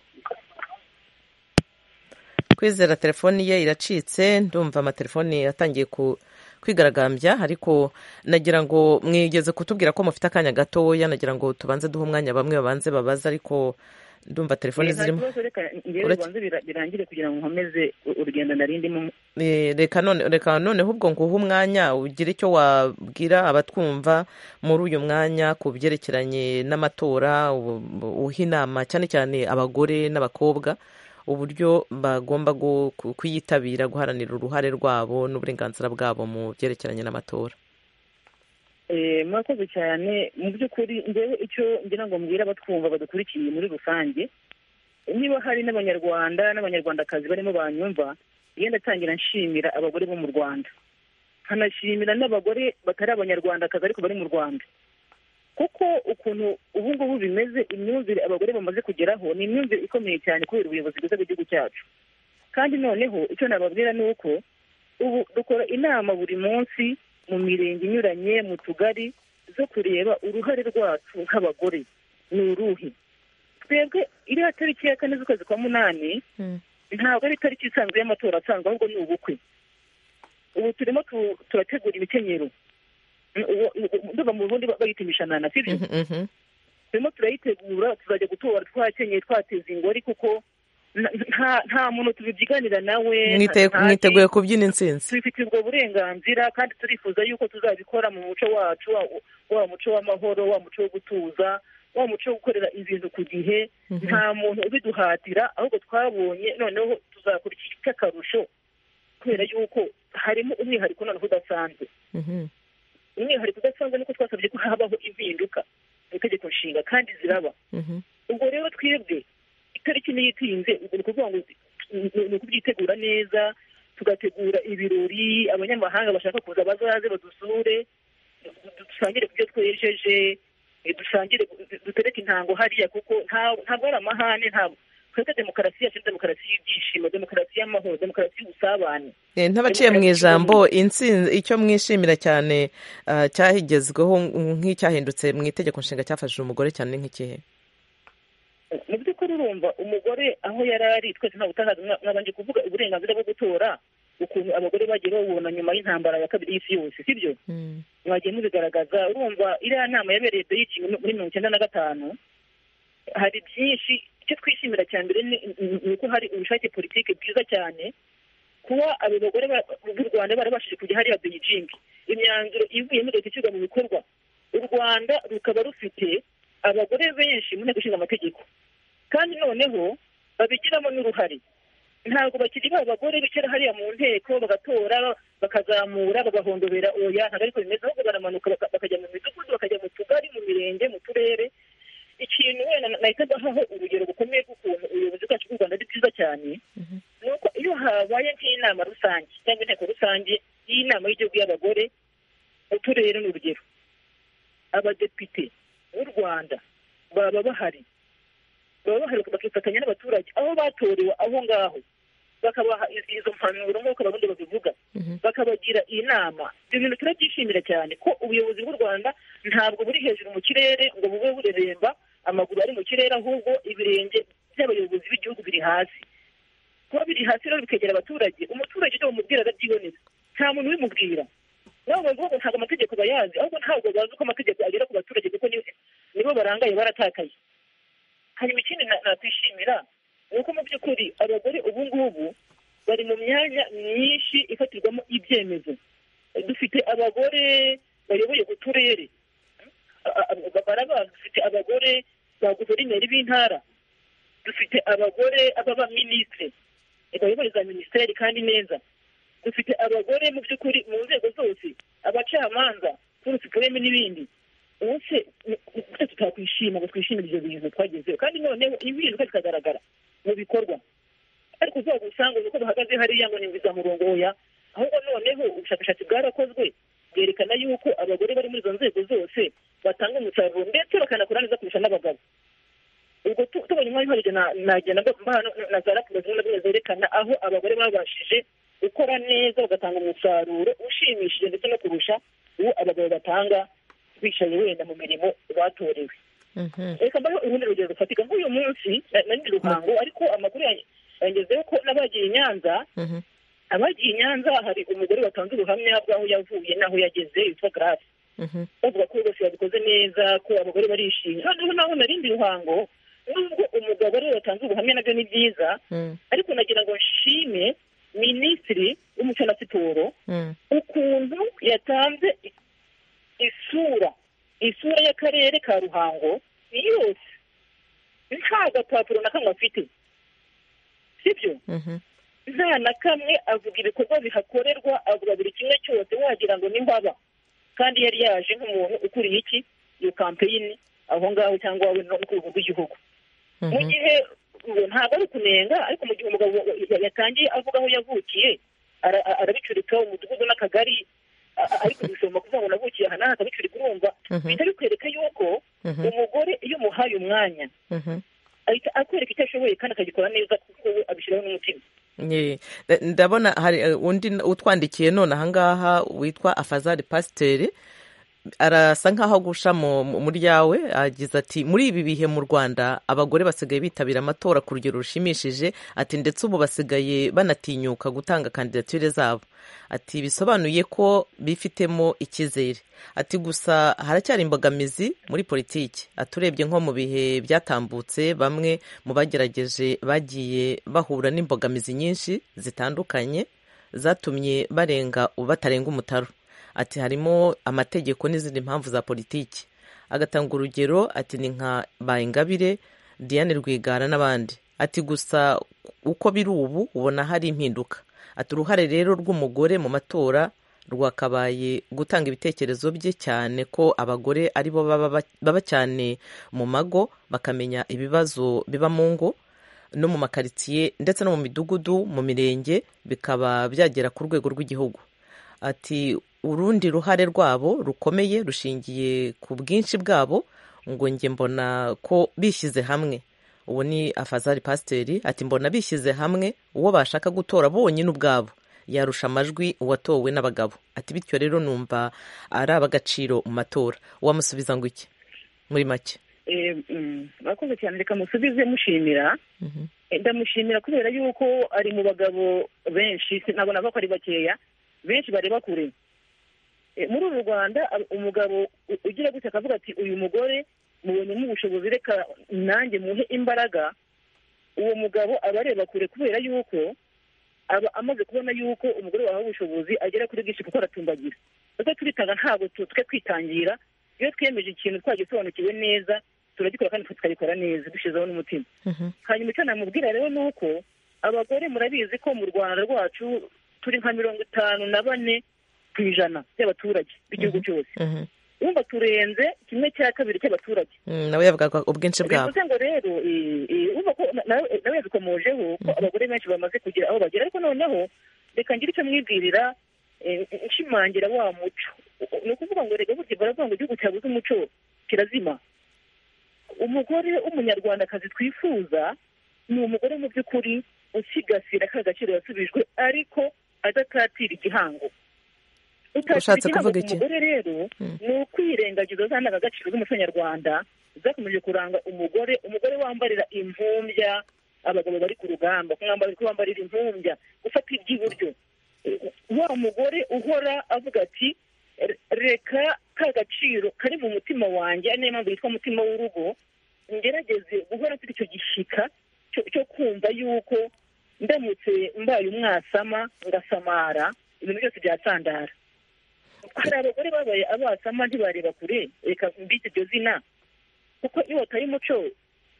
kwizera telefoni ye iracitse ndumva amatelefoni atangiye ku kwigaragambya ariko nagira ngo mwigeze kutubwira ko mufite akanya gatoya nagira ngo tubanze duhe umwanya bamwe babanze babaze ariko ndumva telefoni Eh, nta zirimo kibazo, reka ngewe Uretse- bibanze bira- birangire kugira ngo nkomeze u- urugendo narindimo Eh, reka none reka noneho ubwo nguhe umwanya ugire icyo wabwira abatwumva muri uyu mwanya ku byerekeranye n'amatora ubu- ubu- uha inama cyane cyane abagore n'abakobwa uburyo bagomba gu- ku- kuyitabira guharanira uruhare rwabo n'uburenganzira bwabo mu byerekeranye n'amatora Eh, murakoze cyane mu by'ukuri ngewe icyo ngira ngo mbwira abatwumva badukurikiye muri rusange niba hari n'abanyarwanda n'abanyarwandakazi barimo banyumva yenda atangira nshimira abagore bo mu rwanda nkanashimira n'abagore batari abanyarwandakazi ariko bari mu rwanda kuko ukuntu ubu ngubu bimeze imyumvire abagore bamaze kugeraho ni imyumvire ikomeye cyane kubera ubuyobozi bwiza bw'igihugu cyacu kandi noneho icyo nababwira ni uko ubu dukora inama buri munsi mu mirenge inyuranye mu tugari zo kureba uruhare rwacu nk'abagore ni uruhe twebwe iriya tariki ya kane z'ukwezi kwa munani ntabwo ari itariki isanzwe y'amatora asanzwe ahubwo ni ubukwe ubu turimo tu- turategura imikenyero Mm, uwo- uwo- ndumva mu bundi bayita imishanana sibyo Mhm, mhm. turimo turayitegura tuzajya gutora twakenyeye twateze ingori kuko na- nta nta muntu tubibyiganira nawe Mwite- nta- nta- mwiteguye kubyina intsinzi tubifitiye ubwo burenganzira kandi turifuza yuko tuzabikora mu muco wacu wa- wa muco w'amahoro wa muco wo gutuza wa muco wo gukorera ibintu ku gihe nta muntu ubiduhatira ahubwo twabonye noneho tuzakora iki cy'akarusho kubera yuko harimo umwihariko noneho udasanzwe Mhm, umwihariko udasanzwe nuko twasabye ko habaho impinduka mu itegeko nshinga kandi ziraba mhm. ubwo rero twebwe itariki niyo itinze ubwo ni ukuvuga ngo ni- ni ukubyitegura neza tugategura ibirori abanyamahanga bashaka kuza bazaze badusure du- dusangire kubyo twejeje eh, dusangire dutereke intango hariya kuko nta- ntabwo ari amahane ntabwo twebwe demokarasi yacu ni demokarasi y'ibyishimo demokarasi y'amahoro demokarasi y'ubusabane Eh, N'abaciye mu ijambo intsinzi icyo mwishimira cyane ah, cyahigezweho nk'icyahindutse mu itegeko nshinga cyafashije umugore cyane ni nk'ikihe mu by'ukuri urumva umugore aho yari ari twese nta butahazi mwa- mwabanje kuvuga uburenganzira bwo gutora ukuntu abagore bagiye babubona nyuma y'intambara ya kabiri y'isi yose sibyo mwagiye mubigaragaza urumva iriya nama yabereye beijing muri mirongo icyenda na gatanu hari byinshi icyo twishimira cya mbere ni ni- ni uko hari ubushake politiki bwiza cyane kuba abo bagore ba- b'u rwanda barabashije kujya hariya beijing imyanzuro ivuyemo leta ishyirwa mu bikorwa u rwanda rukaba rufite abagore benshi mu nteko ishinga amategeko kandi noneho babigiramo n'uruhare ntabwo bakiri ba bagore bicara hariya mu nteko bagatora bakazamura bagahondobera oya ntabwo ariko bimeze ahubwo baramanuka baka- bakajya mu midugudu bakajya mu tugari mu mirenge mu turere ikintu wenda na- nahita mbahaho urugero bukomeye bw'ukuntu ubuyobozi bwacu bw'u rwanda ari bwiza cyane ni uko iyo habaye nk'inama rusange cyangwa inteko rusange y'inama y'igihugu y'abagore uturere ni urugero abadepite b'u rwanda baba bahari baba bahari bakifatanya n'abaturage aho batorewe aho ngaho bakabaha i- izo mpanuro nk'uko abarundi babivuga bakabagira inama ibyo bintu turabyishimira cyane ko ubuyobozi bw'u rwanda ntabwo buri hejuru mu kirere ngo bube bureremba amaguru ari mu kirere ahubwo ibirenge by'abayobozi b'igihugu biri hasi kuba biri hasi rero bikegera abaturage umuturage icyo bamubwira arabyibonera nta muntu ubimubwira nabo bavuga ngo ntabwo amategeko bayazi ahubwo ntabwo bazi uko amategeko agera ku baturage kuko ni- nibo barangaye baratakaye hanyuma ikindi na- nakwishimira ni uko mu by'ukuri abagore ubu ngubu bari mu myanya myinshi ifatirwamo ibyemezo dufite abagore bayoboye uturere A- a- barabazi dufite abagore ba guverineri b'intara dufite abagore b'abaminisitiri bayoboye za minisiteri kandi neza dufite abagore mu by'ukuri mu nzego zose abacamanza kuri supureme n'ibindi ubuse twese tutakwishima ngo twishimire ibyo bintu twagezeho kandi noneho impinduka zikagaragara mu bikorwa ariko uzaga usanga uko bahagaze hariya ngo ni nziza murongo oya ahubwo noneho ubushakashatsi bwarakozwe bwerekana yuko abagore bari muri izo nzego zose batanga umusaruro ndetse bakanakora neza kurusha n'abagabo ubwo tu- tubonye umwanya uhagije na- nagenda mbona hano na za raporo zimwe na zimwe zerekana aho abagore babashije gukora neza bagatanga umusaruro ushimishije ndetse no kurusha uwo abagabo batanga bicaye wenda mu mirimo batorewe Mhm. reka mbaho urundi rugero rufatika nk'uyu munsi na- na nyiri ruhango ariko amakuru ya- yangezeho ko n'abagiye i nyanza Mhm. abagiye i nyanza hari umugore watanze ubuhamya bw'aho yavuye n'aho yageze witwa garasi Mhm. bavuga ko bose babikoze neza ko abagore barishimye noneho naho narindi ruhango nubwo umugabo ariwe watanze ubuhamya nabyo ni byiza Mhm. ariko nagira ngo nshime minisitiri w'umuco na siporo Mhm. ukuntu yatanze i- isura isura y'akarere ka ruhango yose nta gapapuro na kamwe afite sibyo Mhm. nta na kamwe avuga ibikorwa bihakorerwa avuga buri kimwe cyose wagira ngo ni mbaba kandi yari yaje nk'umuntu ukuriye iki iyo kampeyini aho ngaho cyangwa we no ku rwego rw'igihugu mu Mhm. gihe ubu ntabwo ari ukunenga ariko mu gihe umugabo ya- yatangiye avuga aho yavukiye ara- a- arabicurika umudugudu n'akagari a- a- ari kubisoma kuvuga ngo navukiye aha n'aha akabicurika urumva Mhm. bihita bikwereka yuko Mhm. umugore iyo umuhaye umwanya Mhm. ahita akwereka icyo ashoboye kandi akagikora neza kuko we abishyiraho n'umutima Ye. Nda- ndabona hari eh, undi utwandikiye none ahangaha witwa afazari pasiteri arasa nk'aho agusha mu- mu- muri yawe agize ati muri ibi bihe mu rwanda abagore basigaye bitabira amatora ku rugero rushimishije ati ndetse ubu basigaye banatinyuka gutanga kandidatire zabo ati bisobanuye ko bifitemo icyizere ati gusa haracyari imbogamizi muri politiki ati urebye nko mu bihe byatambutse bamwe mu bagerageje bagiye bahura n'imbogamizi nyinshi zitandukanye zatumye barenga batarenga umutaru ati harimo amategeko n'izindi mpamvu za politiki agatanga urugero ati ni nka bayingabire diane rwigara n'abandi ati gusa uko biri ubu ubona hari impinduka ati uruhare rero rw'umugore mu matora rwakabaye gutanga ibitekerezo bye cyane ko abagore ari bo baba baba cyane mu mago bakamenya ibibazo biba mu ngo no mu makaritsiye ndetse no mu midugudu mu mirenge bikaba byagera ku rwego rw'igihugu ati urundi ruhare rwabo rukomeye rushingiye ku bwinshi bwabo ngo njye mbona ko bishyize hamwe uwo ni afazari pasiteri ati mbona bishyize hamwe uwo bashaka gutora bonyine ubwabo yarusha amajwi uwatowe n'abagabo ati bityo rero numva ari ab'agaciro mu matora wamusubiza ngo iki muri make Eh, mm, murakoze cyane reka musubize mushimira Mhm. Eh, ndamushimira kubera yuko ari mu bagabo benshi sinabona ko ari bakeya benshi bareba kure Eh, muri uru rwanda ab- umugabo u- ugira gutya akavuga ati uyu mugore mubonyemo ubushobozi reka nanjye muhe imbaraga uwo mugabo aba areba kure kubera yuko aba amaze kubona yuko umugore wahawe ubushobozi agera kuri bwinshi kuko aratumbagira natwe turitanga ntabwo tu- twe kwitangira iyo twiyemeje ikintu twagisobanukiwe neza turagikora kandi tukagikora neza dushyizeho n'umutima Mhm. hanyuma icyo namubwira rero ni uko abagore murabizi ko mu rwanda rwacu turi nka mirongo itanu na bane ku ijana by'abaturage b'igihugu cyose Mhm. wumva turenze kimwe cya kabiri cy'abaturage Mm, nawe yavugaga ubwinshi bwabo bivuze ngo rero eh, eh, urumva ko na- nawe nawe yabikomojeho ko abagore benshi bamaze kugira aho bagera ariko noneho reka ngire icyo mwibwirira eh, nshimangira wa muco ni ukuvuga ngo reka burya baravuga ngo igihugu cyabuze umuco kirazima umugore w'umunyarwandakazi twifuza ni umugore mu by'ukuri usigasira ka gaciro yasubijwe ariko adakatira igihango utashyira Ushatse igihango kuvuga ku iki? mugore rero Mm. ni ukwirengagiza za ndangagaciro z'umuco nyarwanda zakomeje kuranga umugore umugore wambarira impumbya abagabo bari ku rugamba kumwambara ko bambarira impumbya gufata iby'iburyo Eh, wa mugore uhora avuga ati "Re- reka ka gaciro kari mu mutima wanjye ari niyo mpamvu yitwa mutima w'urugo ngerageze guhora mfite icyo gishyika cyo- cyo kumva yuko ndamutse mbaye umwasama ngasamara ibintu byose byasandara hari abagore babaye abasama ntibareba kure reka mbite iryo zina kuko iyo wataye umuco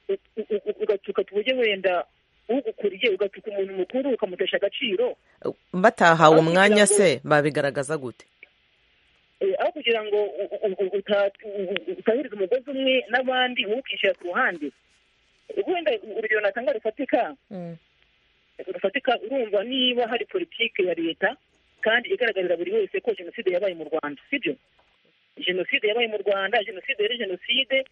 u- u- u- ugatuka tuburyo wenda ugukuriye ugatuka umuntu mukuru ukamutesha agaciro batahawe Aho kugira umwanya ngo- se babigaragaza gute Eh, aho kugira ngo u- u- u- uta- u- u- utahiriza umugozi umwe n'abandi wowe ukishyira ku ruhande wenda urugero natanga rufatika rufatika urumva niba hari politiki ya leta kandi igaragarira buri wese ko jenoside yabaye mu rwanda sibyo jenoside yabaye mu rwanda jenoside yari jenoside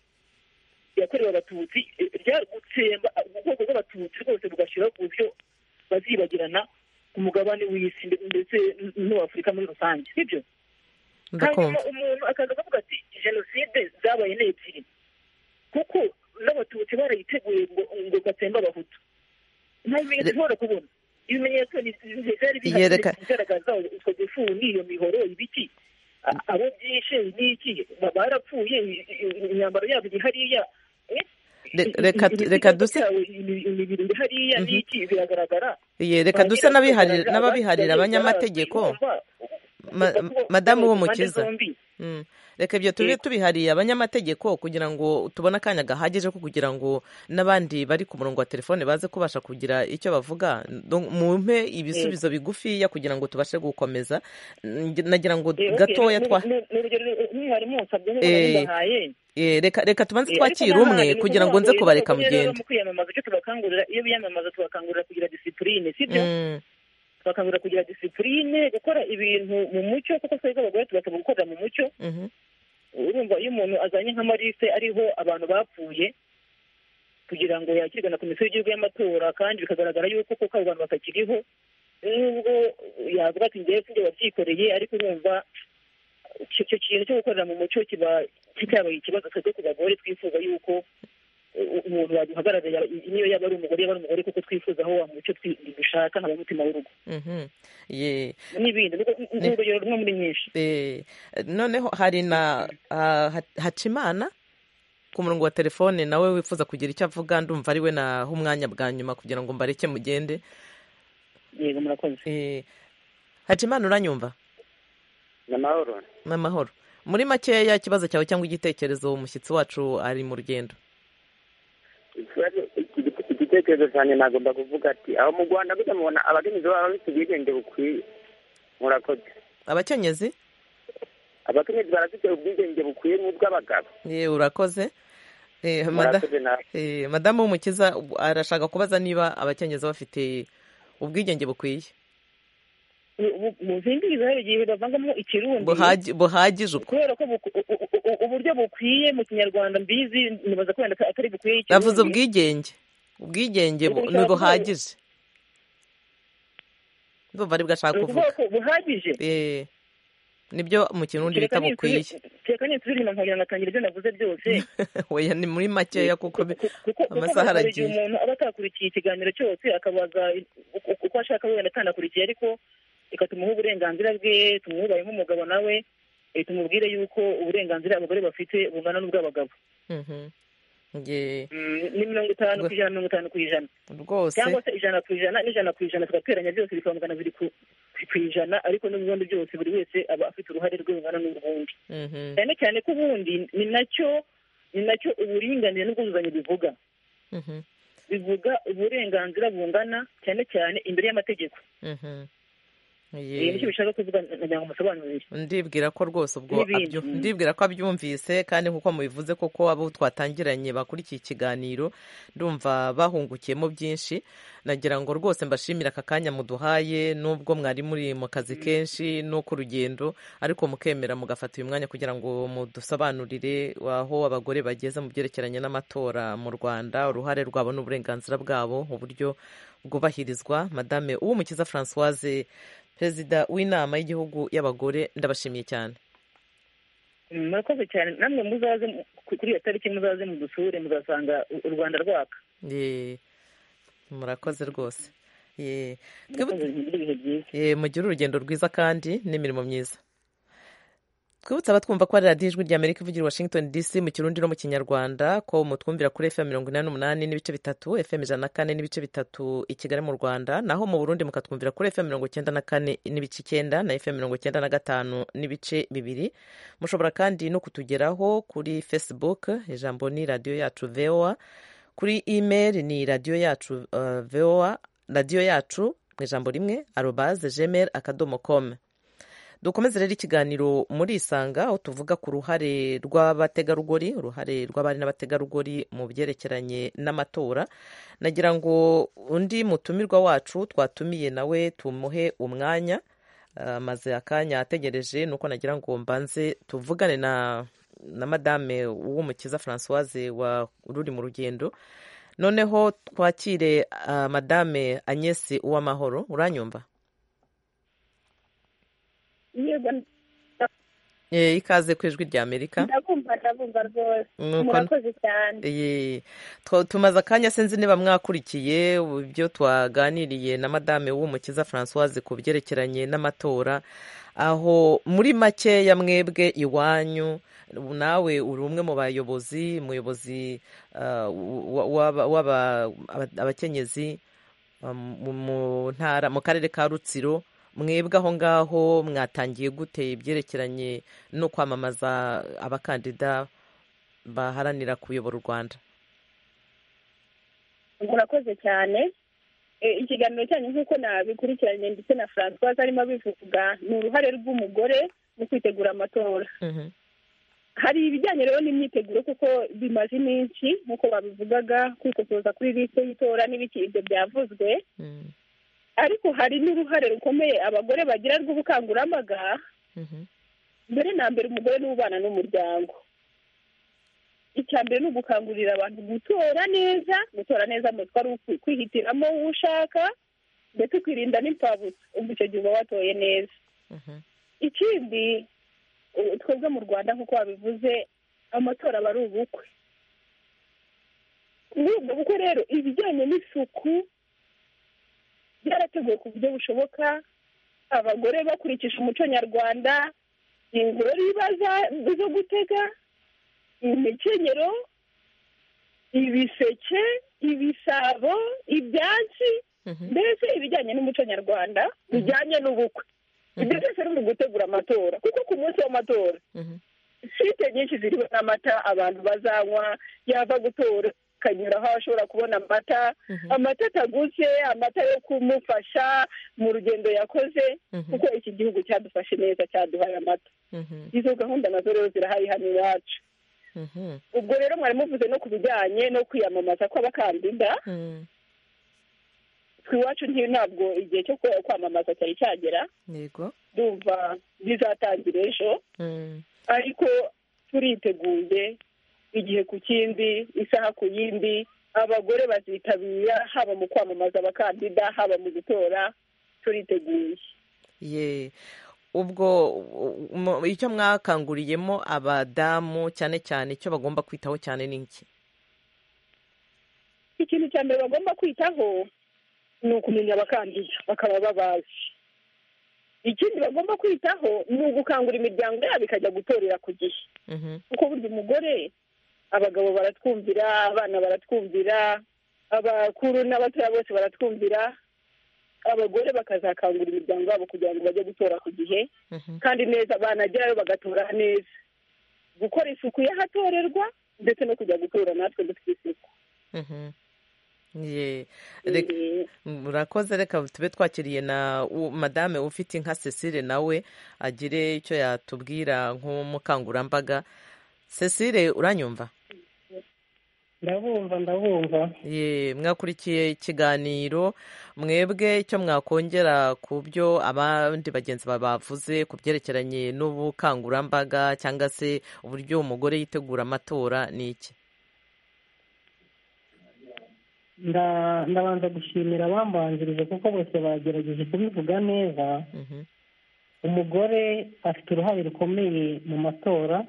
yakorewe abatutsi ryari gutsemba ubwoko bw'abatutsi rwose bugashyiraho ku buryo bazibagirana ku mugabane w'isi ndetse n'uw'afurika muri rusange sibyo hanyuma umuntu akaza akavuga ati jenoside zabaye ni ebyiri kuko n'abatutsi barayiteguye ngo ngo batsembe abahutu nta bimenyetso ushobora kubona ibimenyetso ni byari bihari bigaragaza utwo dufu n'iyo mihoro ibiki abo byishe n'iki barapfuye imyambaro yabo iri hariya reka duse imibiri iri hariya n'iki biragaragara reka duse n'ababiharira abanyamategeko madamu w'umukiza reka ibyo tube tubihariye abanyamategeko kugira ngo tubone akanya gahagije ko kugira ngo n'abandi bari ku murongo wa telefone baze kubasha kugira icyo bavuga mumpe ibisubizo bigufiya kugira ngo tubashe gukomeza nagira ngo gatoya twa reka reka tubanze twakira umwe kugira ngo nze kubareka mugende iyo biyamamaza tubakangurira kugira disipurine sibyo bakangurira kugira disipurine gukora ibintu mu mucyo kuko twebwe abagore tugasabwa gukorera mu mucyo urumva iyo umuntu azanye nk'amaliste ariho abantu bapfuye kugira ngo yakirwe na komisiyo y'igihugu y'amatora kandi bikagaragara yuko koko abo bantu batakiriho nubwo yavuga ati ngewe sinjye wabyikoreye ariko urumva icyo kintu cyo gukorera mu mucyo kiba kitabaye ikibazo twebwe ku bagore twifuza yuko umuntu waduhagarariye niyo yaba ari umugore yaba ari umugore kuko twifuza aho wa mucyo dushaka nkaba umutima w'urugo n'ibindi n'urugero rumwe muri nyinshi noneho hari na hacimana ku murongo wa telefone nawe wifuza kugira icyo avuga ndumva ariwe naho umwanya bwa nyuma kugira ngo mbareke mugende yego murakoze hacimana uranyumva ni amahoro ni amahoro muri makeya ikibazo cyawe cyangwa igitekerezo umushyitsi wacu ari mu rugendo igitekerezo cyane nagomba kuvuga ati aho mu rwanda burya mubona abakenyezi baba bafite ubwigenge bukwiye murakoze abakenyezi abakenyezi barafite ubwigenge bukwiye n'ubw'abagabo urakoze madamu w'umukiza arashaka kubaza niba abakenyezi bafite ubwigenge bukwiye mu zindi zihari igihe bavangamo ikirundi buhagije kubera ko uburyo bukwiye mu kinyarwanda mbizi nibaza ko wenda atari bukwiye ikirundi bavuze ubwigenge ubwigenge ni buhagije ndumva aribwo ashaka kuvuga buhagije nibyo mu kirundi bita bukwiye reka nisubire inyuma nkongera ngatangira ibyo navuze byose weya ni muri makeya kuko amasaha aragiye umuntu aba atakurikiye ikiganiro cyose akabaza uko ashaka wenda atanakurikiye ariko reka tumuhe uburenganzira bwe tumubaye nk'umugabo nawe tumubwire yuko uburenganzira abagore bafite bungana n'ubw'abagabo ni mirongo itanu ku ijana mirongo itanu ku ijana rwose cyangwa se ijana ku ijana n'ijana ku ijana tugateranya byose bikaba magana abiri ku ijana ariko n'ubundi byose buri wese aba afite uruhare rwe rungana n'ubundi cyane cyane ko ubundi ni nacyo ni nacyo uburinganire n'ubwuzuzanye bivuga bivuga uburenganzira bungana cyane cyane imbere y'amategeko nicyo bishaka kuvuga kugira ngo musobanurire ndibwira ko rwose ubwo ndibwira ko abyumvise kandi nk'uko mubivuze koko abo twatangiranye bakurikiye ikiganiro ndumva bahungukiyemo byinshi nagira ngo rwose mbashimire aka kanya muduhaye n'ubwo mwari muri mu kazi kenshi no ku rugendo ariko mukemera mugafata uyu mwanya kugira ngo mudusobanurire aho abagore bageze mu byerekeranye n'amatora mu rwanda uruhare rwabo n'uburenganzira bwabo uburyo bwubahirizwa madame uw'umukiza francoise perezida w'inama y'igihugu y'abagore ndabashimiye cyane murakoze cyane namwe muzaze kuri iyo tariki muzaze mudusure muzasanga u rwanda rwaka murakoze rwose mugire urugendo rwiza kandi n'imirimo myiza twibutse abatwumva ko ari radiyo ijwi rya amerika ivugira washington dc mu kirundi no mu kinyarwanda ko mutwumvira kuri fm mirongo inani n'umunani n'ibice bitatu fm ijana na kane n'ibice bitatu i kigali mu rwanda naho mu burundi mukatwumvira kuri fm mirongo icyenda na kane n'ibice icyenda na fm mirongo icyenda na gatanu n'ibice bibiri mushobora kandi no kutugeraho kuri facebook ijambo ni radiyo yacu voa kuri email ni radiyo yacu uh, voa radiyo yacu mu ijambo rimwe arobaze gmail akadomo com dukomeze rero ikiganiro muri isanga aho tuvuga ku ruhare rw'abategarugori uruhare rw'abari n'abategarugori mu byerekeranye n'amatora nagira ngo undi mutumirwa wacu twatumiye nawe tumuhe umwanya amaze akanya ategereje ni uko nagira ngo mbanze tuvugane na na madame w'umukiza francoise ruri mu rugendo noneho twakire madame agnese uwamahoro uranyumva yego ikaze ku ijwi rya amerika ndabumva ndabumva rwose murakoze cyane tumaze akanya sinzi niba mwakurikiye ibyo twaganiriye na madame w'umukiza francoise ku byerekeranye n'amatora aho muri makeya mwebwe iwanyu nawe uri umwe mu bayobozi umuyobozi w'abakenyezi mu ntara mu karere ka rutsiro mwebwe aho ngaho mwatangiye gute ibyerekeranye no kwamamaza abakandida baharanira kuyobora u rwanda murakoze cyane ikiganiro cyanyu nk'uko nabikurikiranye ndetse na francoise arimo abivuga ni uruhare rw'umugore mu kwitegura amatora hari ibijyanye rero n'imyiteguro kuko bimaze iminsi nk'uko babivugaga kwikosoza kuri lisite y'itora n'ibiki ibyo byavuzwe ariko hari n'uruhare rukomeye abagore bagira rw'ubukangurambaga mbere na mbere umugore ni ubana n'umuryango icya mbere ni ugukangurira abantu gutora neza gutora neza mutwe ari ukwihitiramo uwo ushaka ndetse ukirinda n'impfabutsa ubwo icyo gihe uba watoye neza ikindi twebwe mu rwanda nk'uko babivuze amatora aba ari ubukwe muri ubwo bukwe rero ibijyanye n'isuku byarateguwe ku buryo bushoboka abagore bakurikije umuco nyarwanda ingori zo gutega imikenyero ibiseke ibisabo ibyansi mbese ibijyanye n'umuco nyarwanda bijyanye n'ubukwe ibyo byose ni gutegura amatora kuko ku munsi w'amatora site nyinshi ziriho n'amata abantu bazanywa yava gutora akanyura aho ashobora kubona amata amata ataguze amata yo kumufasha mu rugendo yakoze kuko iki gihugu cyadufashe neza cyaduhaye amata izo gahunda nazo rero zirahari hano iwacu ubwo rero mwari muvuze no ku bijyanye no kwiyamamaza kw'abakandida iwacu ntabwo igihe cyo kwamamaza cyari cyagera ndumva bizatangira ejo ariko turiteguye igihe ku kindi isaha ku yindi abagore bazitabira haba mu kwamamaza abakandida haba mu gutora turiteguye ubwo icyo mwakanguriyemo abadamu cyane cyane icyo bagomba kwitaho cyane ni iki ikintu cya mbere bagomba kwitaho ni ukumenya abakandida bakaba babazi ikindi bagomba kwitaho ni ugukangura imiryango yabo ikajya gutorera ku gihe kuko burya umugore abagabo baratwumvira abana baratwumvira abakuru n'abatoya bose baratwumvira abagore bakazakangura imiryango yabo kugira ngo bajye gutora ku gihe kandi neza banagerayo bagatora neza gukora isuku y'ahatorerwa ndetse no kujya gutora natwe dufite isuku murakoze reka tube twakiriye na madame ufite inka cecile nawe agire icyo yatubwira nk'umukangurambaga cecile uranyumva ndabumva ndabumva ye mwakurikiye ikiganiro mwebwe icyo mwakongera ku byo abandi bagenzi bavuze ku byerekeranye n'ubukangurambaga cyangwa se uburyo umugore yitegura amatora ni iki ndabanza gushimira abambanjirije kuko bose bagerageje kubivuga neza umugore afite uruhare rukomeye mu matora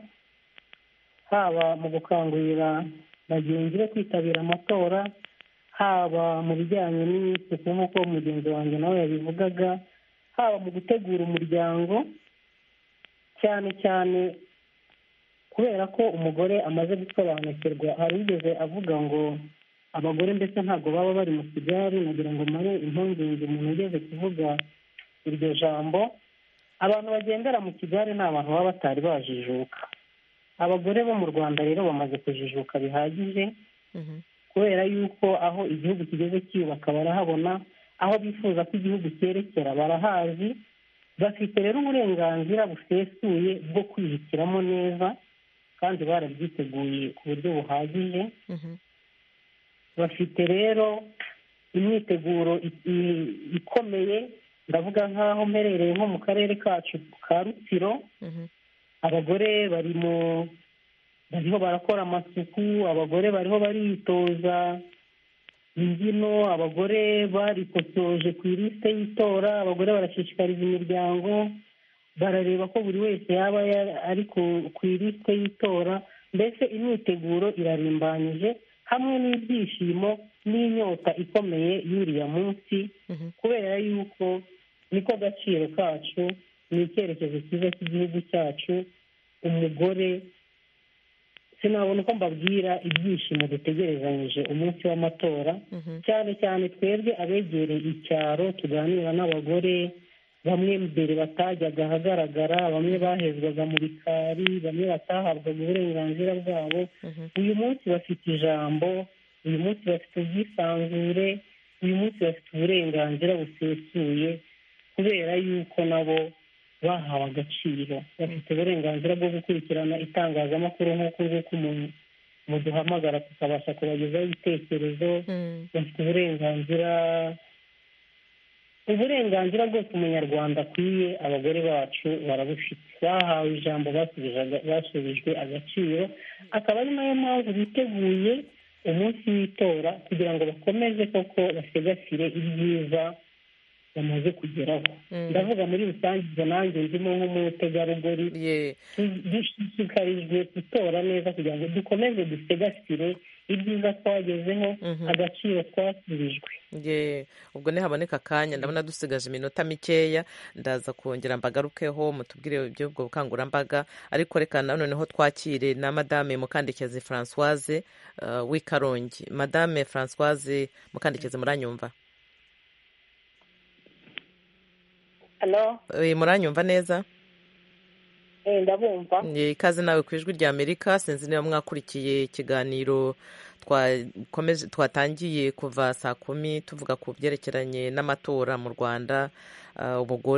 haba mu gukangurira bagenzi be kwitabira amatora haba mu bijyanye n'isuku nk'uko mugenzi wanjye nawe yabivugaga haba mu gutegura umuryango cyane cyane kubera ko umugore amaze gusobanukirwa arigeze avuga ngo abagore ndetse ntabwo baba bari mu kigali nagira ngo mare impungenge umuntu ugeze kuvuga iryo jambo abantu bagendera mu kigali ni abantu baba batari bajijuka abagore bo mu rwanda rero bamaze kujijuka bihagije kubera yuko aho igihugu kigeze cyiyubaka barahabona aho bifuza ko igihugu cyerekera barahazi bafite rero uburenganzira busesuye bwo kwihitiramo neza kandi barabyiteguye ku buryo buhagije bafite rero imyiteguro ikomeye ndavuga nk'aho mperereye nko mu karere kacu ka rutsiro abagore bari mu bariho barakora amasuku abagore bariho baritoza imbyino abagore barikosoje ku ilisite y'itora abagore barashishikariza imiryango barareba ko buri wese yaba ari ku ilisite y'itora mbese imyiteguro irarimbanyije hamwe n'ibyishimo n'inyota ikomeye y'uriya munsi kubera yuko niko agaciro kacu ni icyerekezo cyiza cy'igihugu cyacu umugore sinabona uko mbabwira ibyishimo dutegerezanyije umunsi w'amatora cyane cyane twebwe abegereye icyaro tuganira n'abagore bamwe mbere batajyaga ahagaragara bamwe bahezwaga mu bikari bamwe batahabwaga uburenganzira bwabo uyu munsi bafite ijambo uyu munsi bafite ubwisanzure uyu munsi bafite uburenganzira busesuye kubera yuko nabo bahawe agaciro bafite uburenganzira bwo gukurikirana itangazamakuru nk'uku nguku muduhamagara tukabasha kubagezaho ibitekerezo bafite uburenganzira uburenganzira bwose umunyarwanda akwiye abagore bacu barabufite bahawe ijambo basubijwe agaciro akaba ari nayo mpamvu biteguye umunsi w'itora kugira ngo bakomeze koko basegasire ibyiza bamaze kugeraho ndavuga muri rusange ibyo nanjye ndimo nk'umutegarugori dushishikarijwe gutora neza kugira ngo dukomeze dusegasire ibyiza twagezeho agaciro twasubijwe ubwo ntihaboneka akanya ndabona dusigaje iminota mikeya ndaza kongera mbagarukeho mutubwire iby'ubwo bukangurambaga ariko reka noneho twakire na madame mukandikeze francoise w'ikarongi madame francoise mukandikeze muranyumva muranyumva neza ndabumva ikaze nawe ku ijwi rya amerika sinzi niba mwakurikiye ikiganiro twatangiye kuva saa kumi tuvuga ku byerekeranye n'amatora mu rwanda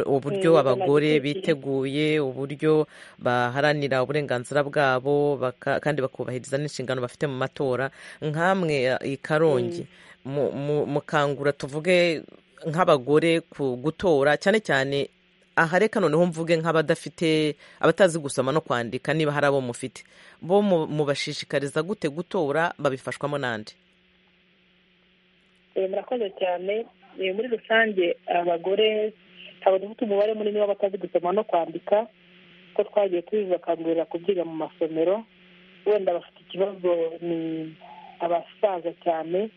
uburyo abagore biteguye uburyo baharanira uburenganzira bwabo kandi bakubahiriza n'inshingano bafite mu matora nkamwe i karongi mukangura tuvuge nk'abagore ku gutora cyane cyane aha reka noneho mvuge nk'abadafite abatazi gusoma no kwandika niba hari abo mufite bo mubashishikariza gute gutora babifashwamo n'andi murakoze cyane muri rusange abagore ntabwo dufite umubare munini w'abatazi gusoma no kwandika ko twagiye tubibakangurira kubyiga mu masomero wenda bafite ikibazo ni abasaza cyane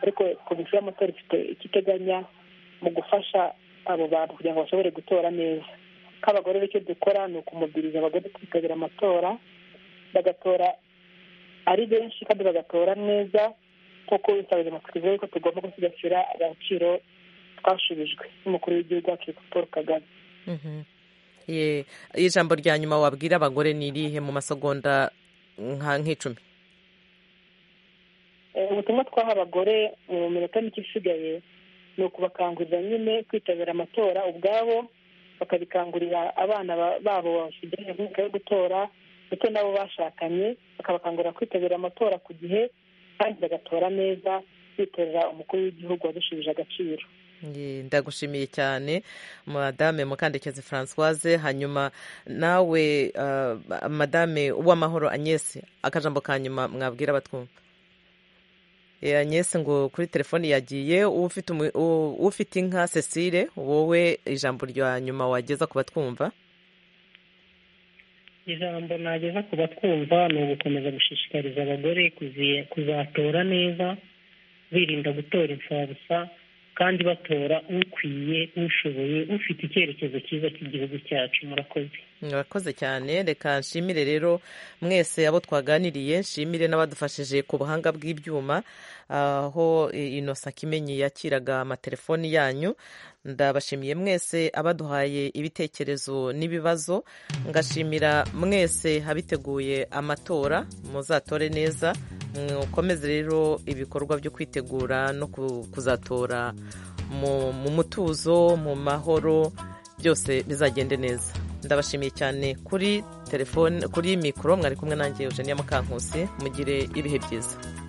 ariko komisiyo y'amatora ifite icyo iteganya mu gufasha abo bantu kugira ngo bashobore gutora neza nk'abagore icyo dukora ni ukumubwiriza abagore kwitabira amatora bagatora ari benshi kandi bagatora neza nk'uko witabiriye amatwi ko tugomba gusigasira agaciro twashubijwe n'umukuru w'igihugu wacu paul kagame ijambo rya nyuma wabwira abagore ni irihe mu masegonda nk'icumi ubutumwa twaha abagore mu minota mike isigaye ni ukubakangurira nyine kwitabira amatora ubwabo bakabikangurira abana babo basigaye mu yo gutora ndetse n'abo bashakanye bakabakangurira kwitabira amatora ku gihe kandi bagatora neza bitorera umukuru w'igihugu wadushubije agaciro ndagushimiye cyane madame mukandekezi francoise hanyuma nawe madame uwamahoro agnese akajambo ka nyuma mwabwira abatwumva anyesi ngo kuri telefoni yagiye ufite inka cecile wowe ijambo rya nyuma wageza ku batwumva ijambo nageza ku batwumva ni ugukomeza gushishikariza abagore kuzatora neza birinda gutora imfabusa kandi batora ukwiye ushoboye ufite icyerekezo cyiza cy'igihugu cyacu murakoze murakoze cyane reka nshimire rero mwese abo twaganiriye nshimire n'abadufashije ku buhanga bw'ibyuma aho inosa kimenyi yakiraga amatelefoni yanyu ndabashimiye mwese abaduhaye ibitekerezo n'ibibazo ngashimira mwese abiteguye amatora muzatore neza mukomeze rero ibikorwa byo kwitegura no kuzatora mu mutuzo mu mahoro byose bizagende neza ndabashimiye cyane kuri telefone kuri mikoro mwari kumwe nanjye eugenia mukankusi mugire ibihe byiza